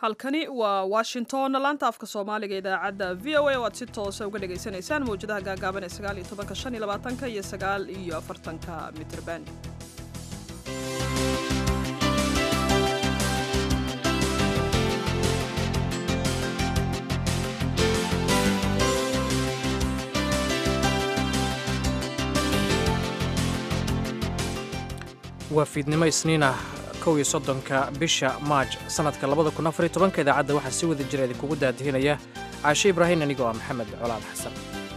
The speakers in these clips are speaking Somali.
halkani waa washington laanta afka soomaaliga idaacadda v o a oo aad si toosa uga dhagaysanaysaan mawjadaha gaagaaban ee sagaal iyo tobanka shan iyo labaatanka iyo sagaal iyo afartanka mitrban waa fiidnimo isniin ah kow iyo soddonka bisha maaj sannadka labada kun afar iyo tobanka idaacadda waxaa si wada jira idinkugu daadihinaya caashe ibraahin anigoo ah maxamed colaal xasan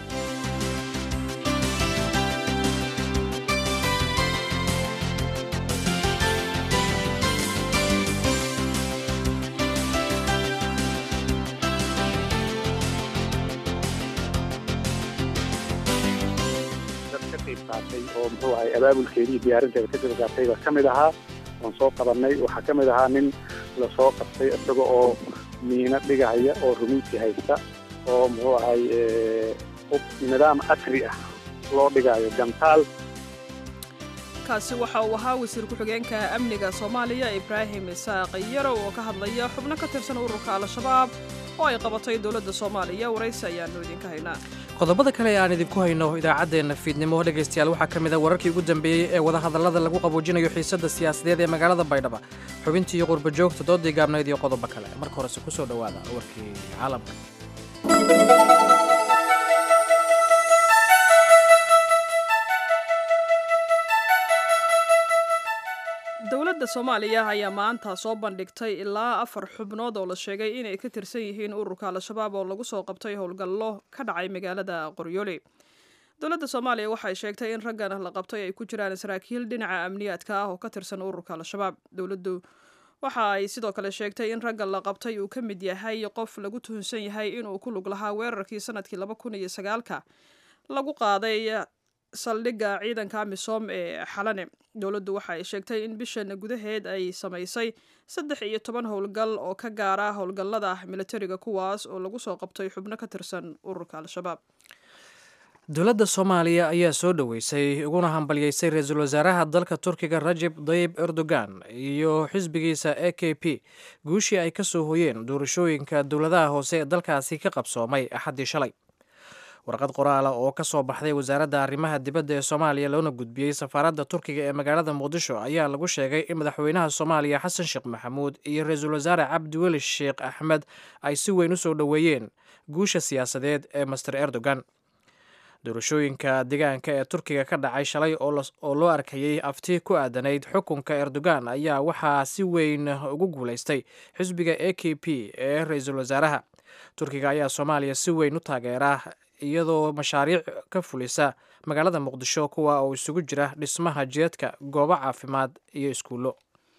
oo muxuu ahay abaabulkeedii iyo diyaarinteeda ka qayb qaatay baa ka mid ahaa oon soo qabanay waxaa ka mid ahaa nin lasoo qabtay isaga oo miino dhigahaya oo rumiinti haysta oo muxuu ahay nidaam casri ah loo dhigayo gantaal kaasi waxa uu ahaa wasiir ku-xigeenka amniga soomaaliya ibraahim isaaq yarow oo ka hadlaya xubno ka tirsan ururka al-shabaab oo ay qabatay dowladda soomaaliya waraysi ayaanu idinka haynaa qodobada kale ee aan idinku hayno idaacaddeenna fiidnimo dhegaystayaal waxaa ka mid a wararkii ugu dambeeyey ee wadahadallada lagu qaboojinayo xiisadda siyaasadeed ee magaalada baydhaba xubintii qurba joogta doodii gaabnayd iyo qodobo kale marka horese ku soo dhowaada warkii caalamka dowladda soomaaliya ayaa maanta soo bandhigtay ilaa afar xubnood oo la sheegay inay ka tirsan yihiin ururka al-shabaab oo lagu soo qabtay howlgallo ka dhacay magaalada qoryooli dowladda soomaaliya waxay sheegtay in raggan la qabtay ay ku jiraan saraakiil dhinaca amniyaadka ah oo ka tirsan ururka al-shabaab dowladdu waxa ay sidoo kale sheegtay in raggan la qabtay uu ka mid yahay qof lagu tuhunsan yahay inuu ku lug lahaa weerarkii sanadkii laba kun iyo sagaalka lagu qaaday saldhigga ciidanka amisom ee xalane dowladdu waxa ay sheegtay in bishan gudaheed ay samaysay saddex iyo toban howlgal oo ka gaara howlgallada militariga kuwaas oo lagu soo qabtay xubno ka tirsan ururka al-shabaab dowladda soomaaliya ayaa soo dhoweysay uguna hambalyeysay ra-iisul wasaaraha dalka turkiga rajeb dayib erdogan iyo xisbigiisa e k p guushii ay ka soo hoyeen doorashooyinka dowladaha hoose ee dalkaasi ka qabsoomay axaddii shalay warqad qoraala oo ka soo baxday wasaaradda arrimaha dibadda ee soomaaliya loona gudbiyey safaaradda turkiga ee magaalada muqdisho ayaa lagu sheegay in madaxweynaha soomaaliya xasan sheekh maxamuud iyo ra-iisul wasaare cabdiweli sheekh axmed ay si weyn u soo dhoweeyeen guusha siyaasadeed ee master erdogan doorashooyinka deegaanka ee turkiga ka dhacay shalay oo loo arkayey afti ku aadanayd xukunka erdogan ayaa waxaa si weyn ugu guulaystay xisbiga e k p ee ra-iisul wasaaraha turkiga ayaa soomaaliya si weyn u taageera iyadoo mashaariic ka fulisa magaalada muqdisho kuwa oo isugu jira dhismaha jeedka goobo caafimaad iyo iskuullo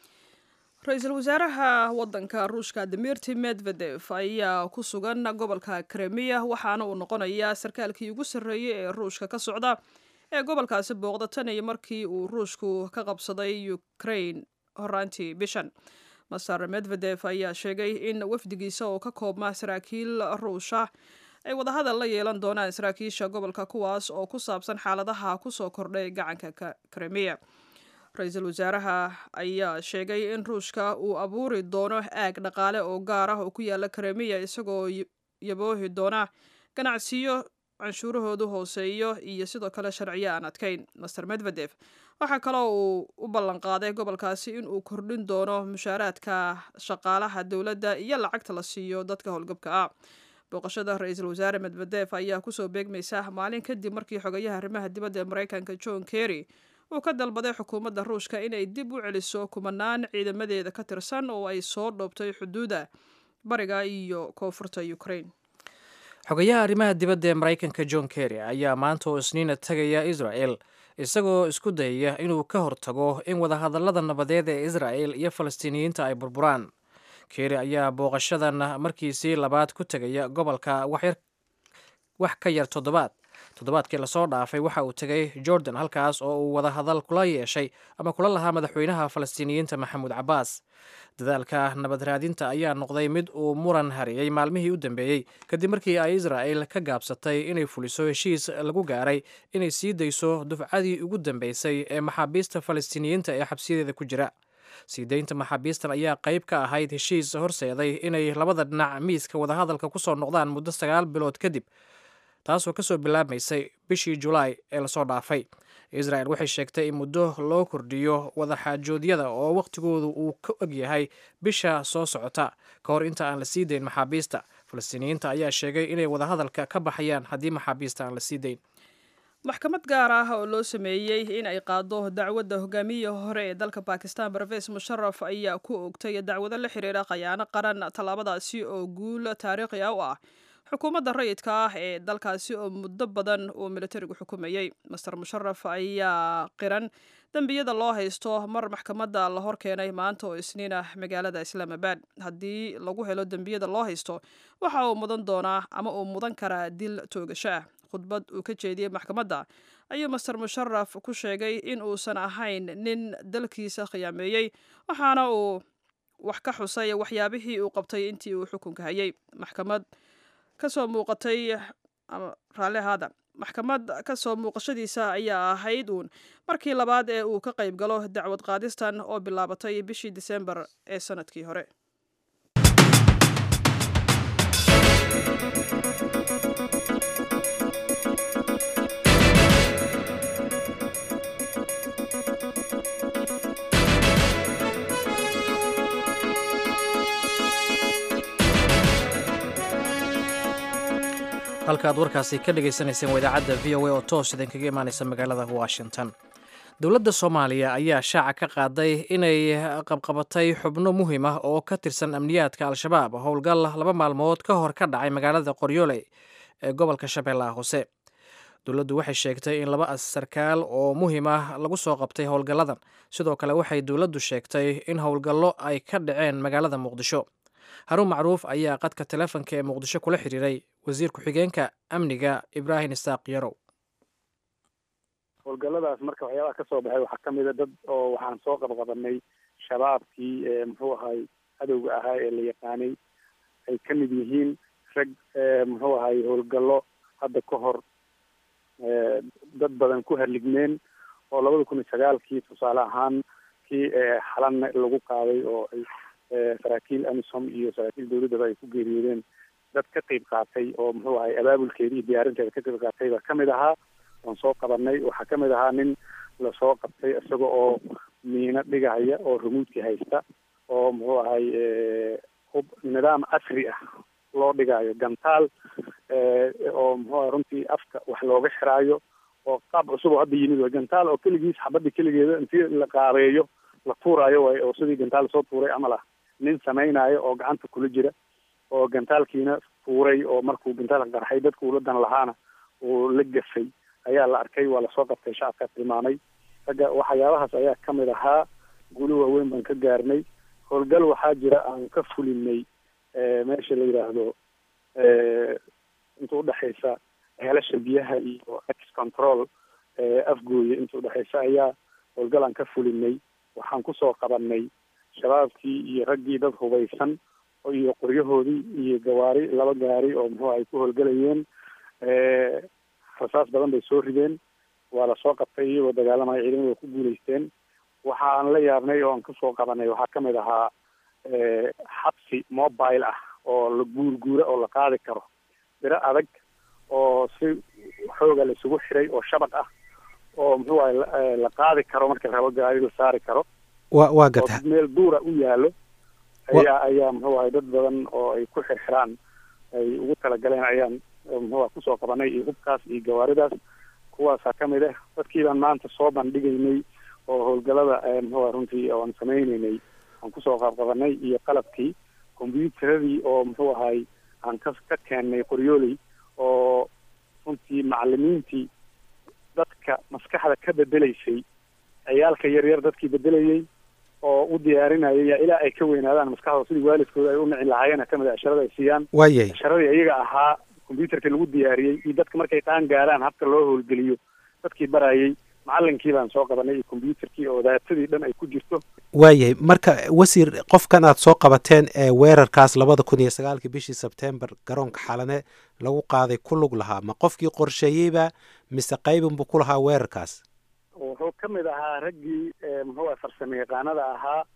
ra-iisul wasaaraha waddanka ruushka dimirti medvedef ayaa ku sugan gobolka kremiya waxaana uu noqonayaa sarkaalkii ugu sarreeyey ee ruushka ka socda ee gobolkaasi booqda tan iyo markii uu ruushku ka qabsaday ukraine horaantii bishan master medvedef ayaa sheegay in wafdigiisa oo ka koobma saraakiil ruusha ay wadahadal la yeelan doonaan saraakiisha gobolka kuwaas oo ku saabsan xaaladaha kusoo kordhay gacanka kremiya ra-iisul wasaaraha ayaa sheegay in ruushka uu abuuri doono aag dhaqaale oo gaar ah oo ku yaala kremiya isagoo yaboohi doona ganacsiyo canshuurahoodu hooseeyo iyo sidoo kale sharciyo aan adkayn master medvedef waxaa kaloo uu u ballanqaaday gobolkaasi in uu kordhin doono mushaaraadka shaqaalaha dowladda iyo lacagta la siiyo dadka howlgabka ah booqashada ra-iisul wasaare medvedef ayaa kusoo beegmaysa maalin kadib markii xogayaha arrimaha dibadda ee maraykanka john kerry uu ka dalbaday xukuumadda ruushka inay dib u celiso kumanaan ciidamadeeda ka tirsan oo ay soo dhoobtay xuduuda bariga iyo koonfurta ukraine xogayaha arrimaha dibadda ee maraykanka john kerry ayaa maanta oo isniina tegaya israel isagoo isku dayaya inuu ka hortago in wadahadallada nabadeed ee israel iyo falastiiniyiinta ay burburaan kerry ayaa booqashadan markiisii labaad ku tegaya gobolka wax ka yar toddobaad toddobaadkii lasoo dhaafay waxa uu tegay jordan halkaas oo uu wadahadal kula yeeshay ama kula lahaa madaxweynaha falastiiniyiinta maxamuud cabbaas dadaalka nabad raadinta ayaa noqday mid uu muran hariyey maalmihii u dambeeyey kadib markii ay israa'el ka gaabsatay inay fuliso heshiis lagu gaaray inay sii dayso dufcadii ugu dambeysay ee maxaabiista falastiiniyiinta ee xabsiyadeeda ku jira sii deynta maxaabiistan ayaa qayb ka ahayd heshiis horseeday inay labada dhinac miiska wadahadalka kusoo noqdaan muddo sagaal bilood kadib taasoo kasoo bilaabmaysay bishii julaay ee lasoo dhaafay israel waxay sheegtay in muddo loo kordhiyo wadaxaajoodyada oo wakhtigoodu uu ka ogyahay bisha soo socota ka hor inta aan la sii dayn maxaabiista falastiiniyiinta ayaa sheegay inay wadahadalka ka baxayaan haddii maxaabiista aan la sii dayn maxkamad gaar ah oo loo sameeyey in ay qaado dacwadda hogaamiya hore ee dalka bakistan barves musharaf ayaa ku ogtay dacwado la xiriira khayaano qaran tallaabadaasi oo guul taariikhi ah u ah xukuumadda rayidka ah ee dalkaasi oo muddo badan uu militarigu xukumayey master musharaf ayaa qiran dembiyada loo haysto mar maxkamadda la hor keenay maanta oo isniin ah magaalada islaamabad haddii lagu helo dembiyada loo haysto waxa uu mudan doonaa ama uu mudan karaa dil toogasho ah khudbad uu ka jeediyey maxkamadda ayuu master musharaf ku sheegay in uusan ahayn nin dalkiisa khiyaameeyey waxaana uu wax ka xusay waxyaabihii uu qabtay intii uu xukunka hayay maxkamad kasoo muuqatay raalli ahaada maxkamad kasoo muuqashadiisa ayaa ahayd uun markii labaad ee uu ka qayb galo dacwad qaadistan oo bilaabatay bishii disembar ee sanadkii hore halka aad warkaasi ka dhagaysanayseen waa idaacadda v o a oo toos idinkaga imaanaysa magaalada washington dowladda soomaaliya ayaa shaaca ka qaaday inay qabqabatay xubno muhiim ah oo ka tirsan amniyaadka al-shabaab howlgal laba maalmood ka hor ka dhacay magaalada qoryoole ee gobolka shabeellaha hoose dowladdu waxay sheegtay in laba sarkaal oo muhiim ah lagu soo qabtay howlgalladan sidoo kale waxay dowladdu sheegtay in howlgallo ay ka dhaceen magaalada muqdisho haruun macruuf ayaa qadka teleefonka ee muqdisho kula xiriiray wasiir ku-xigeenka amniga ibraahim isaaq yarow howlgalladaas marka waxyaabaha ka soo baxay waxaa ka mid a dad oo waxaan soo qabqabanay shabaabkii muxuu ahay cadowga ahaa ee la yaqaanay ay ka mid yihiin rag muxuu ahay howlgallo hadda ka hor dad badan ku harligmeen oo labada kun iyo sagaalkii tusaale ahaan kii xalan lagu qaaday oo ay saraakiil amisom iyo saraakiil dawladdaba ay ku geeriyoodeen dad ka qeyb qaatay oo muxuu ahay abaabulkeeda iyo diyaarinteeda ka qeyb qaatay baa kamid ahaa oon soo qabanay waxaa kamid ahaa nin lasoo qabtay isaga oo miino dhigahaya oo rumuudki haysta oo muxuu ahay hub nidaam casri ah loo dhigayo gantaal oo muxuu ahay runtii afka wax looga xiraayo oo qaab cusub oo hadda yimid way gantaal oo keligiis xabadda keligeeda intii la qaabeeyo la tuuraayo way oo sidii gantaal soo tuuray camal ah nin samaynayo oo gacanta kula jira oo gantaalkiina tuuray oo markuu gantaalka qarxay dadka uladan lahaana uu la gafay ayaa la arkay waa lasoo qabtay shacabkaa tilmaamay ragga waxyaabahaas ayaa kamid ahaa guli waaweyn baan ka gaarnay howlgal waxaa jira aan ka fulinay meesha la yidhaahdo inta udhexaysa heelasha biyaha iyo ex control afgooye inta udhexaysa ayaa howlgal aan ka fulinay waxaan kusoo qabanay shabaabkii iyo raggii dad hubaysan iyo qoryahoodii iyo gawaari laba gaari oo muxuu ay ku howlgelayeen rasaas badan bay soo rideen waa lasoo qabtay iyagoo dagaalamaya ciidamada ku guulaysteen waxa aan la yaabnay oo aan kasoo qabanay waxaa kamid ahaa xabsi mobile ah oo la guurguura oo la qaadi karo biro adag oo si xooga la isugu xiray oo shabaq ah oo muxuu ahay la qaadi karo marka rabo gaari la saari karo wa waa gata oo meel duura u yaalo ayaa ayaa muxuu ahay dad badan oo ay ku xirxiraan ay ugu talagaleen ayaan muxuu ah kusoo qabanay iyo hubkaas iyo gawaaridaas kuwaasaa kamid ah dadkii baan maanta soo bandhigaynay oo howlgalada muxuu ah runtii oan sameyneynay aan kusoo qaabqabanay iyo qalabkii combyuteradii oo muxuu ahay aan ka ka keennay qoryooley oo runtii macalimiintii dadka maskaxda ka bedelaysay ciyaalka yaryar dadkii bedelayay oo u diyaarinaya yaa ilaa ay ka weynaadaan maskaxdooda sidii waalidkooda ay u nici lahaayeen kamid a casharada ay siiyaan waayay casharadii iyaga ahaa combyuterka lagu diyaariyey iyo dadka markay qaan gaaraan habka loo howlgeliyo dadkii barayay macalinkii baan soo qabanay iyo combyuterkii oo daatadii dhan ay ku jirto waayahay marka wasiir qofkan aad soo qabateen ee weerarkaas labada kun iyo sagaalkii bishii sebtembar garoonka xalane lagu qaaday ku lug lahaa ma qofkii qorsheeyeyba mise qaybinbuu ku lahaa weerarkaas wuxuu kamid ahaa raggii muxuu ah farsamo yaqaanada ahaa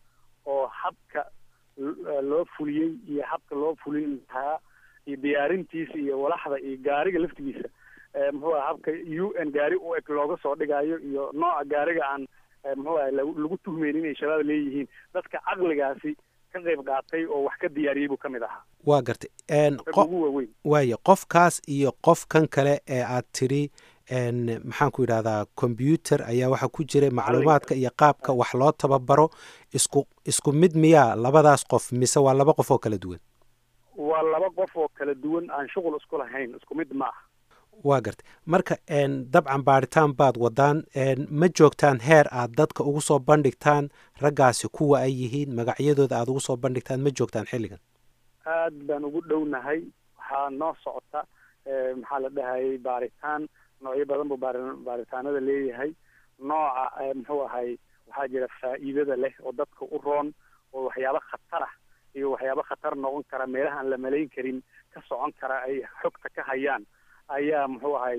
oo habka loo fuliyey iyo habka loo fulin lahaa iyo diyaarintiisa iyo walaxda iyo gaariga laftigiisa muxuu aha habka u n gaari u eg looga soo dhigayo iyo nooca gaariga aan muxuu aha lagu tuhmeyn inay shabaab leeyihiin dadka caqligaasi ka qayb qaatay oo wax ka diyaariyey buu ka mid ahaa waa gartay ugu waaweyn waayo qofkaas iyo qof kan kale ee aad tidhi maxaan ku yidhahdaa combyuter ayaa waxaa ku jira macluumaadka iyo qaabka wax loo tababaro isku isku mid miyaa labadaas qof mise waa laba qof oo kala duwan waa laba qof oo kala duwan aan shuqul isku lahayn isku mid ma ah waa gartay marka dabcan baaritaan baad wadaan ma joogtaan heer aad dadka ugu soo bandhigtaan raggaasi kuwa ay yihiin magacyadooda aad ugu soo bandhigtaan ma joogtaan xilligan aad baan ugu dhownahay waxaa noo socota maxaa la dhahayay baaritaan noocyo badan buu baar baaritaanada leeyahay nooca muxuu ahay waxaa jira faa'iidada leh oo dadka u roon oo waxyaabo khatar ah iyo waxyaabo khatar noqon kara meelaha aan la malayn karin ka socon kara ay xogta ka hayaan ayaa muxuu ahay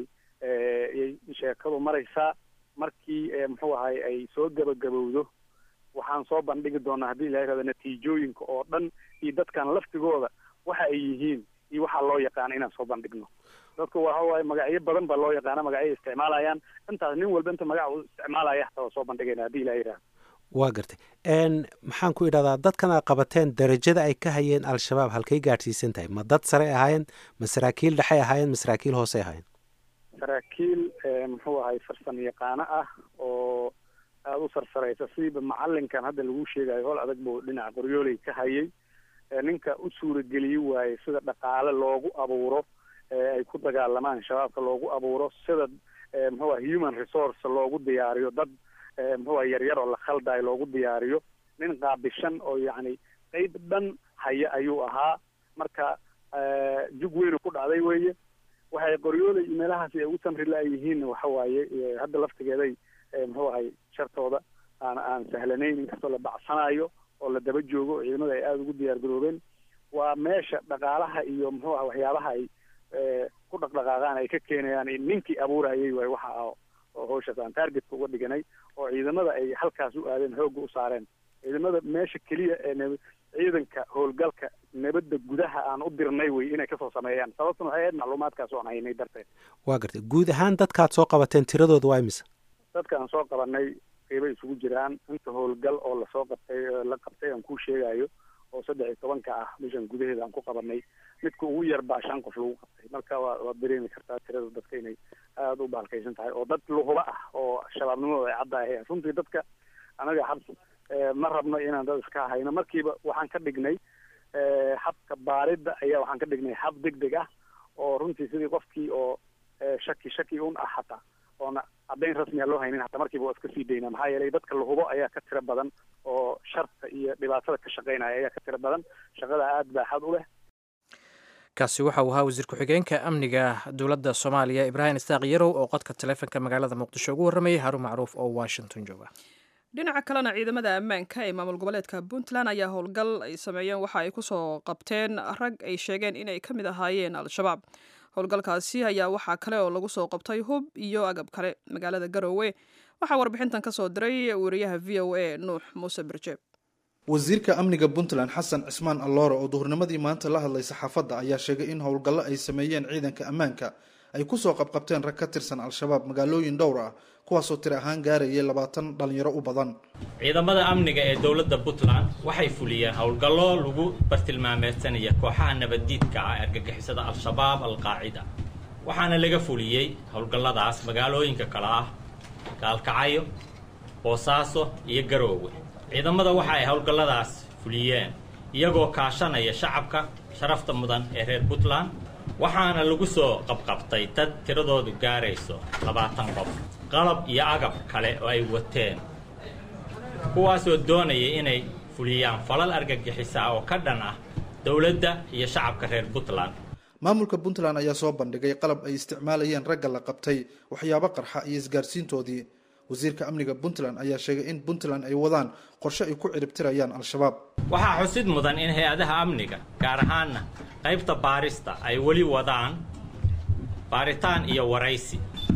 sheekadu maraysaa markii muxuu ahay ay soo gabagabowdo waxaan soo bandhigi doonaa haddii ilaha irahdo natiijooyinka oo dhan iyo dadkan laftigooda waxa ay yihiin iyo waxaa loo yaqaana inaan soo bandhigno dadku waxa waaye magacyo badan baa loo yaqaana magacyo isticmaalayaan intaas nin walba inta magac uu isticmaalaya hataa waa soo bandhigayna haddii ilaha yirahdo waa gartay maxaan ku idhahdaa dadkan aad qabateen darajada ay ka hayeen al-shabaab halkay gaadhsiisan tahay ma dad sare ahaayeen ma saraakiil dhexey ahaayeen ma saraakiil hoose ahaayeen saraakiil muxuu ahay farsan yaqaano ah oo aada u sarsaraysa sidiiba macalinkan hadda lagu sheegayo hol adag buu dhinaca qoryooley ka hayay ninka u suurageliye waaye sida dhaqaale loogu abuuro ay ku dagaalamaan shabaabka loogu abuuro sida muxuu aha human resource loogu diyaariyo dad muxuu aha yaryar oo la khaldayo loogu diyaariyo nin qaabishan oo yacni qeyb dhan haya ayuu ahaa marka jug weynu ku dhacday weeye waxay qoryoolay iyo meelahaasi ay ugu samri la-yihiinna waxa waaye hadda laftigeeday muxuu ahay shartooda aan aan sahlanayn inkastoo la bacsanayo oo la daba joogo oo ciidamada ay aada ugu diyaar garoobeen waa meesha dhaqaalaha iyo muxuu aha waxyaabaha ay ku dhaqdhaqaaqaan ay ka keenayaan ninkii abuurayay waay waxa ah oo hawshaas aan targetka uga dhiganay oo ciidamada ay halkaas u aadeen xoogga u saareen ciidamada meesha keliya ee n ciidanka howlgalka nabadda gudaha aan u dirnay wey inay kasoo sameeyaan sababtuna waxay ahayd macluumaadkaas oan haynay darteed waa gartay guud ahaan dadkaad soo qabateen tiradooda waa imise dadka aan soo qabanay qiibay isugu jiraan inta howlgal oo lasoo qabtay la qabtay aan kuu sheegayo oo saddex iyo tobanka ah bishan gudaheeda aan ku qabanay midka ugu yar baa shan qof lagu qabtay marka waa waad dareemi kartaa tirada dadka inay aada u baalkaysan tahay oo dad luhuba ah oo shabaabnimadooda ay caddahay runtii dadka anaga xabs ma rabno inaan dad iska hayno markiiba waxaan ka dhignay habka baaridda ayaa waxaan ka dhignay hab deg deg ah oo runtii sidii qofkii oo shaki shaki un ah hataa oona caddayn rasmiya loo haynin hataa markiiba waa iska sii daynaa maxaa yeelay dadka lahubo ayaa ka tiro badan oo sharta iyo dhibaatada ka shaqaynaya ayaa ka tiro badan shaqada aada baaxad u leh kaasi waxa uu ahaa wasiir ku-xigeenka amniga dowladda soomaaliya ibraahim istaaq yarow oo qodka taleefonka magaalada muqdisho ugu warramayay haruun macruuf oo washington jooga dhinaca kalena ciidamada ammaanka ee maamul goboleedka puntland ayaa howlgal ay sameeyeen waxa ay kusoo qabteen rag ay sheegeen inay ka mid ahaayeen al-shabaab howlgalkaasi ayaa waxaa kale oo lagu soo qabtay hub iyo agab kale magaalada garowe waxaa warbixintan ka soo diray wariyaha v o a nuux muuse birjeeb wasiirka amniga puntland xasan cismaan alloore oo duhurnimadii maanta la hadlay saxaafadda ayaa sheegay in howlgallo ay sameeyeen ciidanka ammaanka ay kusoo qabqabteen rag ka tirsan al-shabaab magaalooyin dhowr ah kuwaasoo tiri ahaan gaarayay labaatan dhalinyaro u badan ciidamada amniga ee dowladda puntland waxay fuliyeen howlgallo lagu bartilmaameedsanaya kooxaha nabaddiidka ah argagixisada al-shabaab al-qaacida waxaana laga fuliyey howlgalladaas magaalooyinka kale ah gaalkacyo boosaaso iyo garoowe ciidamada waxa ay howlgalladaas fuliyeen iyagoo kaashanaya shacabka sharafta mudan ee reer puntland waxaana lagu soo qabqabtay dad tiradoodu gaarayso labaatan qof qalab iyo agab kale oo ay wateen kuwaasoo doonaya inay fuliyaan falal argagixisa oo ka dhan ah dowladda iyo shacabka reer puntland maamulka puntland ayaa soo bandhigay qalab ay isticmaalayeen ragga la qabtay waxyaabo qarxa iyo isgaarsiintoodii wasiirka amniga puntland ayaa sheegay in puntland ay wadaan qorshe ay ku ciribtirayaan al-shabaab waxaa xusid mudan in hay-adaha amniga gaar ahaana qaybta baarista ay weli wadaan baaritaan iyo waraysi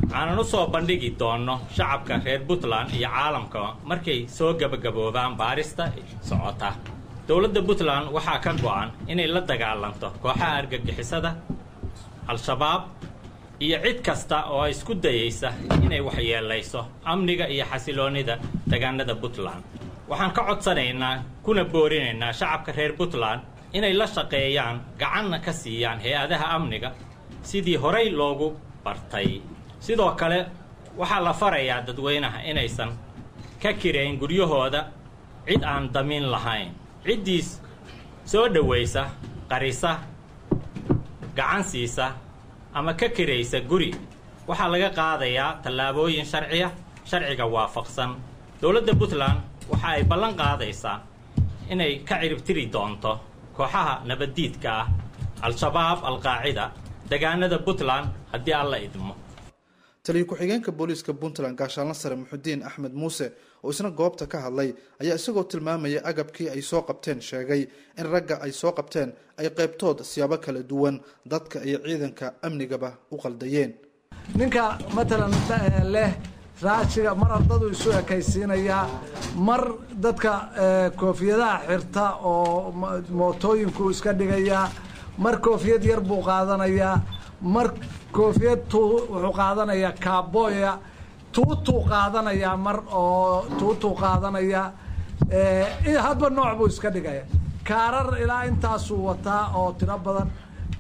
aanan u soo bandhigi doonno shacabka reer puntland iyo caalamka markay soo gebagaboobaan baarista socota dowladda puntland waxaa ka go'an inay la dagaalanto kooxaha argagixisada al-shabaab iyo cid kasta oo isku dayaysa inay waxyeelayso amniga iyo xasiloonnida deegaanada puntland waxaan ka codsanaynaa kuna boorinaynaa shacabka reer puntland inay la shaqeeyaan gacanna ka siiyaan hay-adaha amniga sidii horay loogu bartay sidoo kale waxaa la farayaa dadweynaha inaysan ka kirayn guryahooda cid aan damiin lahayn ciddiis soo dhowaysa qarisa gacan siisa ama ka kiraysa guri waxaa laga qaadayaa tallaabooyin sharciya sharciga waafaqsan dowladda puntland waxa ay ballan qaadaysaa inay ka ciribtiri doonto kooxaha nabaddiidka ah al-shabaab al-qaacida deegaanada puntland haddii alla idmo taliyo ku-xigeenka booliiska puntland gaashaanla sare muxudiin axmed muuse oo isna goobta ka hadlay ayaa isagoo tilmaamaya agabkii ay soo qabteen sheegay in ragga ay soo qabteen ay qaybtood siyaabo kala duwan dadka iyo ciidanka amnigaba u qaldayeen ninka matalan leh raashiga mar ardadu isu ekaysiinayaa mar dadka koofiyadaha xirta oo mootooyinku iska dhigayaa mar koofiyad yar buu qaadanayaa mar koofiyad tu wuxuu qaadanayaa kaaboya tuutuu qaadanayaa mar oo tuutuu qaadanayaa hadba nooc buu iska dhigaya kaarar ilaa intaasuu wataa oo tiro badan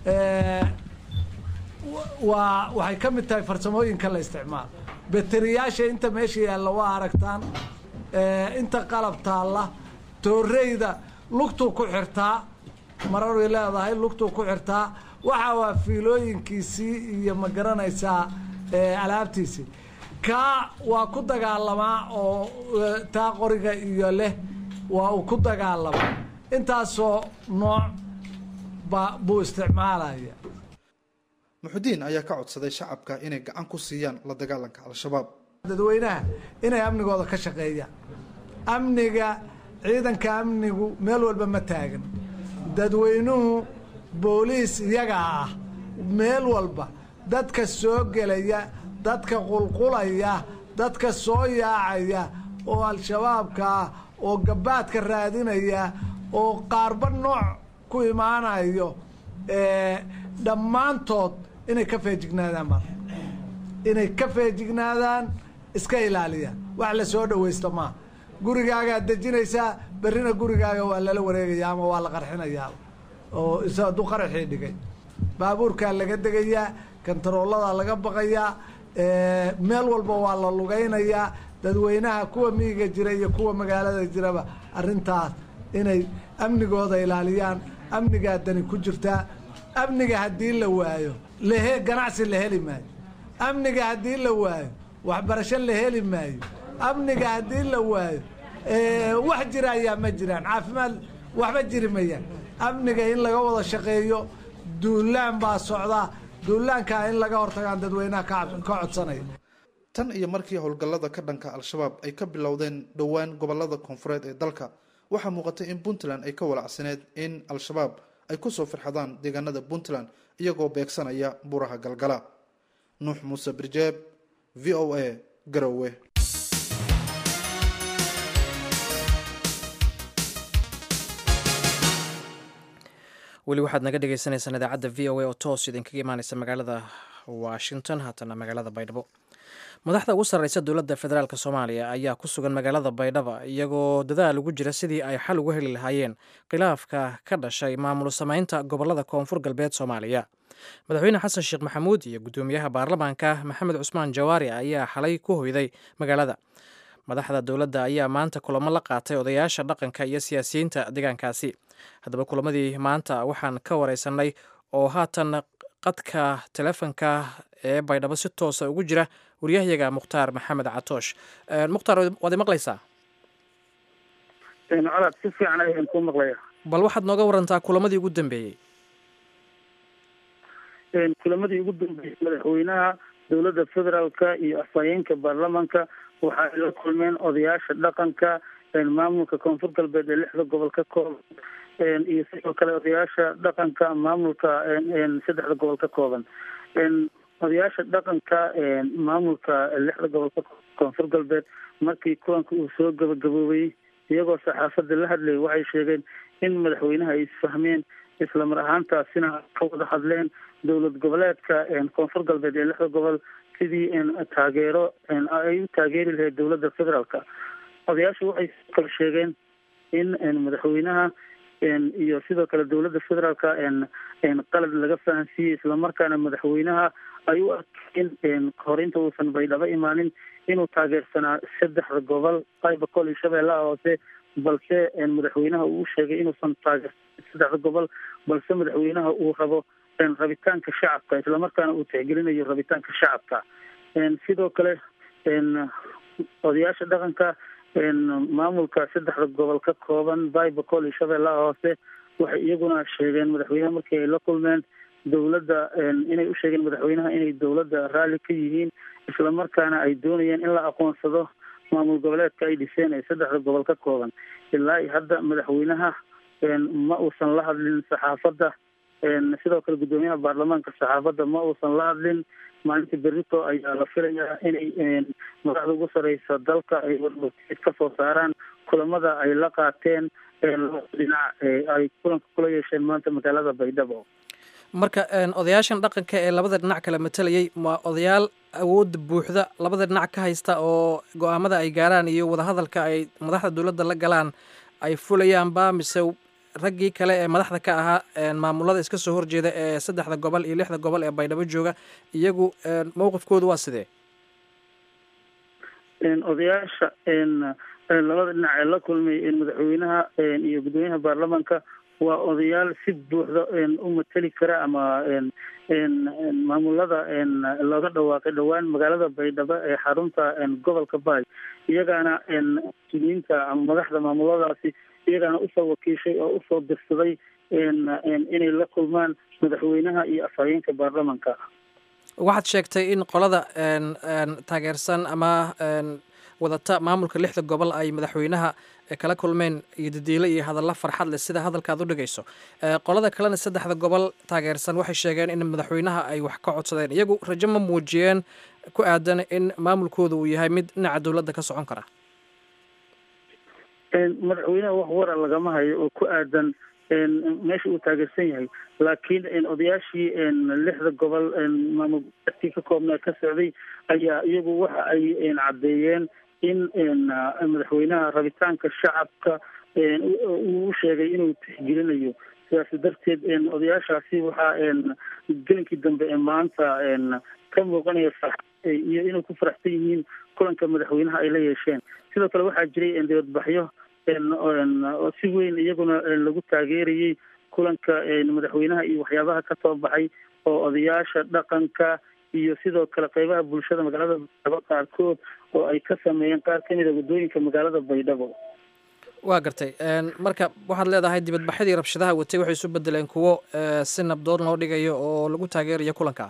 waa waxay ka mid tahay farsamooyinka la isticmaalo bateriyaasha inta meesha yaalla waa aragtaan inta qalab taalla tooreyda lugtuu ku xirtaa mararay leedahay lugtuu ku xirtaa waxa waa fiilooyinkiisii iyo ma garanaysaa alaabtiisii kaa waa ku dagaalamaa oo taa qoriga iyo leh waa uu ku dagaalamaa intaasoo nooc ba buu isticmaalaya muxudiin ayaa ka codsaday shacabka inay gacan ku siiyaan la dagaalanka al-shabaab dadweynaha inay amnigooda ka shaqeeyaan amniga ciidanka amnigu meel walba ma taagan dadweynuhu booliis iyagaa ah meel walba dadka soo gelaya dadka qulqulaya dadka soo yaacaya oo al-shabaabka ah oo gabaadka raadinaya oo qaarba nooc ku imaanayo dhammaantood inay ka feejignaadaan mar inay ka feejignaadaan iska ilaaliyaan wax la soo dhawaysto maaha gurigaagaad dejinaysaa berrina gurigaaga waa lala wareegaya ama waa la qarxinayaa oo is hadduu qaraxii dhigay baabuurkaa laga degayaa kantarooladaa laga baqayaa meel walba waa la lugaynayaa dadweynaha kuwa miyiga jira iyo kuwa magaalada jiraba arrintaas inay amnigooda ilaaliyaan amnigaa dani ku jirtaa amniga haddii la waayo lahe ganacsi la heli maayo amniga haddii la waayo waxbarasho la heli maayo amniga haddii la waayo wax jira ayaa ma jiraan caafimaad waxba jiri mayaan amniga in laga wada shaqeeyo duulaan baa socdaa duulaankaa in laga hortagaan dadweynaha ka codsanaya tan iyo markii howlgallada ka dhanka al-shabaab ay ka bilowdeen dhowaan gobolada koonfureed ee dalka waxaa muuqatay in puntland ay ka walacsaneed in al-shabaab ay kusoo firxadaan deegaanada puntland iyagoo beegsanaya buraha galgala nuux muuse birjeeb v o a garowe weli waxaad naga dhegeysaneysaan idaacadda v o a oo toos idinkaga imaaneysa magaalada washington haatana magaalada baydhabo madaxda ugu sarreysa dowladda federaalk soomaaliya ayaa ku sugan magaalada baydhaba iyagoo dadaal ugu jira sidii ay xal uga heli lahaayeen khilaafka ka dhashay maamul samaynta gobolada koonfur galbeed soomaaliya madaxweyne xasan sheekh maxamuud iyo guddoomiyaha baarlamaanka maxamed cusmaan jawaari ayaa xalay ku hoyday magaalada madaxda dowladda ayaa maanta kulamo la qaatay odayaasha dhaqanka iyo siyaasiyiinta deegaankaasi haddaba kulamadii maanta waxaan ka wareysanay oo haatan qadka telefonka ee baydhabo si toosa ugu jira waryahayaga mukhtaar maxamed catoosh mukhtaar waad imaqlaysaa colaad si fiican ayaan ku maqlaya bal waxaad nooga warantaa kulamadii ugu dambeeyey kulamadii ugu dambeeyey madaxweynaha dowladda federaalka iyo afhayeenka baarlamaanka waxa ay la kulmeen odayaasha dhaqanka maamulka koonfur galbeed ee lixda gobol ka kooban iyo sidoo kale odayaasha dhaqanka maamulka saddexda gobol ka kooban odayaasha dhaqanka maamulka lixda gobolka koonfur galbeed markii kulanka uu soo gabagaboobay iyagoo saxaafadda la hadlayay waxay sheegeen in madaxweynaha ay isfahmeen islamar ahaantaasina ka wada hadleen dowlad goboleedka koonfur galbeed ee lixda gobol sidii taageero ay u taageeri lahayd dowladda federaalka odayaashu waxay kale sheegeen in madaxweynaha iyo sidoo kale dowladda federaalka qalad laga fahansiiyey islamarkaana madaxweynaha ay u arkeen hore inta uusan baydhabo imaanin inuu taageersanaa saddexda gobol qaybakol iyo shabeellaha hoose balse madaxweynaha uu sheegay inuusan taageersan saddexda gobol balse madaxweynaha uu rabo rabitaanka shacabka islamarkaana uu tixgelinayo rabitaanka shacabka sidoo kale odayaasha dhaqanka maamulka saddexda gobol ka kooban baybacol iyo shabeellaha hoose waxay iyaguna sheegeen madaxweynaha markii ay la kulmeen dowladda inay u sheegeen madaxweynaha inay dowladda raalli ka yihiin islamarkaana ay doonayeen in la aqoonsado maamul goboleedka ay dhiseen ee saddexda gobol ka kooban ilaa iyo hadda madaxweynaha ma uusan la hadlin saxaafadda sidoo kale guddoomiyaha baarlamaanka saxaafadda ma uusan la hadlin maalinta berito ayaa la filayaa inay madaxda ugu sareysa dalka ay warwarteed ka soo saaraan kulamada ay la qaateen labada dhinac ay kulanka kula yeesheen maanta magaalada baydhabo marka odayaashan dhaqanka ee labada dhinac kala matalayay waa odayaal awoodda buuxda labada dhinac ka haysta oo go-aamada ay gaaraan iyo wadahadalka ay madaxda dowladda la galaan ay fulayaanba mise raggii kale ee madaxda ka ahaa maamulada iska soo horjeeda ee saddexda gobol iyo lixda gobol ee baydhabo jooga iyagu mowqifkoodu waa sidee odayaasha labada dhinac ee la kulmay madaxweynaha iyo guddoomiyaha baarlamaanka waa odayaal si buuxda u mateli kara ama maamulada looga dhawaaqay dhowaan magaalada baydhabo ee xarunta gobolka baay iyagaana muslimiinta ama madaxda maamuladaasi iyagaana usoo wakiishay oo usoo dirsaday inay la kulmaan madaxweynaha iyo afhayeenka baarlamanka waxaad sheegtay in qolada taageersan ama wadata maamulka lixda gobol ay madaxweynaha kala kulmeen iyo dadiilo iyo hadallo farxad leh sida hadalkaad u dhigayso qolada kalena saddexda gobol taageersan waxay sheegeen in madaxweynaha ay wax ka codsadeen iyagu rajo ma muujiyeen ku aadan in maamulkooda uu yahay mid dhinaca dowladda ka socon kara madaxweynaha wax wara lagama hayo oo ku aadan meesha uu taageersan yahay laakiin odayaashii lixda gobol maamulkii ka koobnaa ka socday ayaa iyagu waxa ay caddeeyeen in madaxweynaha rabitaanka shacabka uu sheegay inuu tixgelinayo sidaas darteed odayaashaasi waxaa gelinkii dambe ee maanta ka muuqanaya iyo inay ku faraxsan yihiin kulanka madaxweynaha ay la yeesheen sidoo kale waxaa jiray dibadbaxyo oo si weyn iyaguna lagu taageerayay kulanka madaxweynaha iyo waxyaabaha ka soo baxay oo odayaasha dhaqanka iyo sidoo kale qeybaha bulshada magaalada baydhabo qaarkood oo ay ka sameeyeen qaar ka mida waddooyinka magaalada baydhabo waa gartay marka waxaad leedahay dibadbaxyadii rabshadaha watay waxay isu bedeleen kuwo si nabdood loo dhigayo oo lagu taageerayo kulanka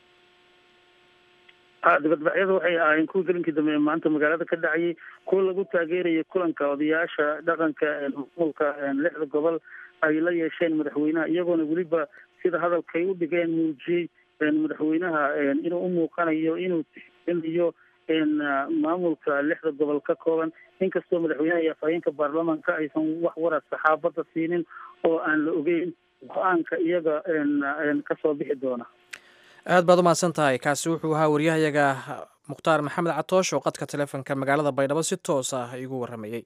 ha dibadbaxyada waxay ahaayeen kuwa gelinkii dambe ee maanta magaalada ka dhacayay kuwa lagu taageeraya kulanka odayaasha dhaqanka maamulka lixda gobol ay la yeesheen madaxweynaha iyagoona weliba sida hadalkay u dhigeen muujiyey madaxweynaha inuu u muuqanayo inuu tixgelinayo maamulka lixda gobol ka kooban inkastoo madaxweynaha iyo afhayeenka baarlamaanka aysan wax wara saxaafadda siinin oo aan la ogeyn go-aanka iyaga kasoo bixi doona aad baad u mahadsan tahay kaasi wuxuu ahaa waryahayaga mukhtaar maxamed catoosh oo qadka taleefonka magaalada baydhabo si toos ah igu warramayey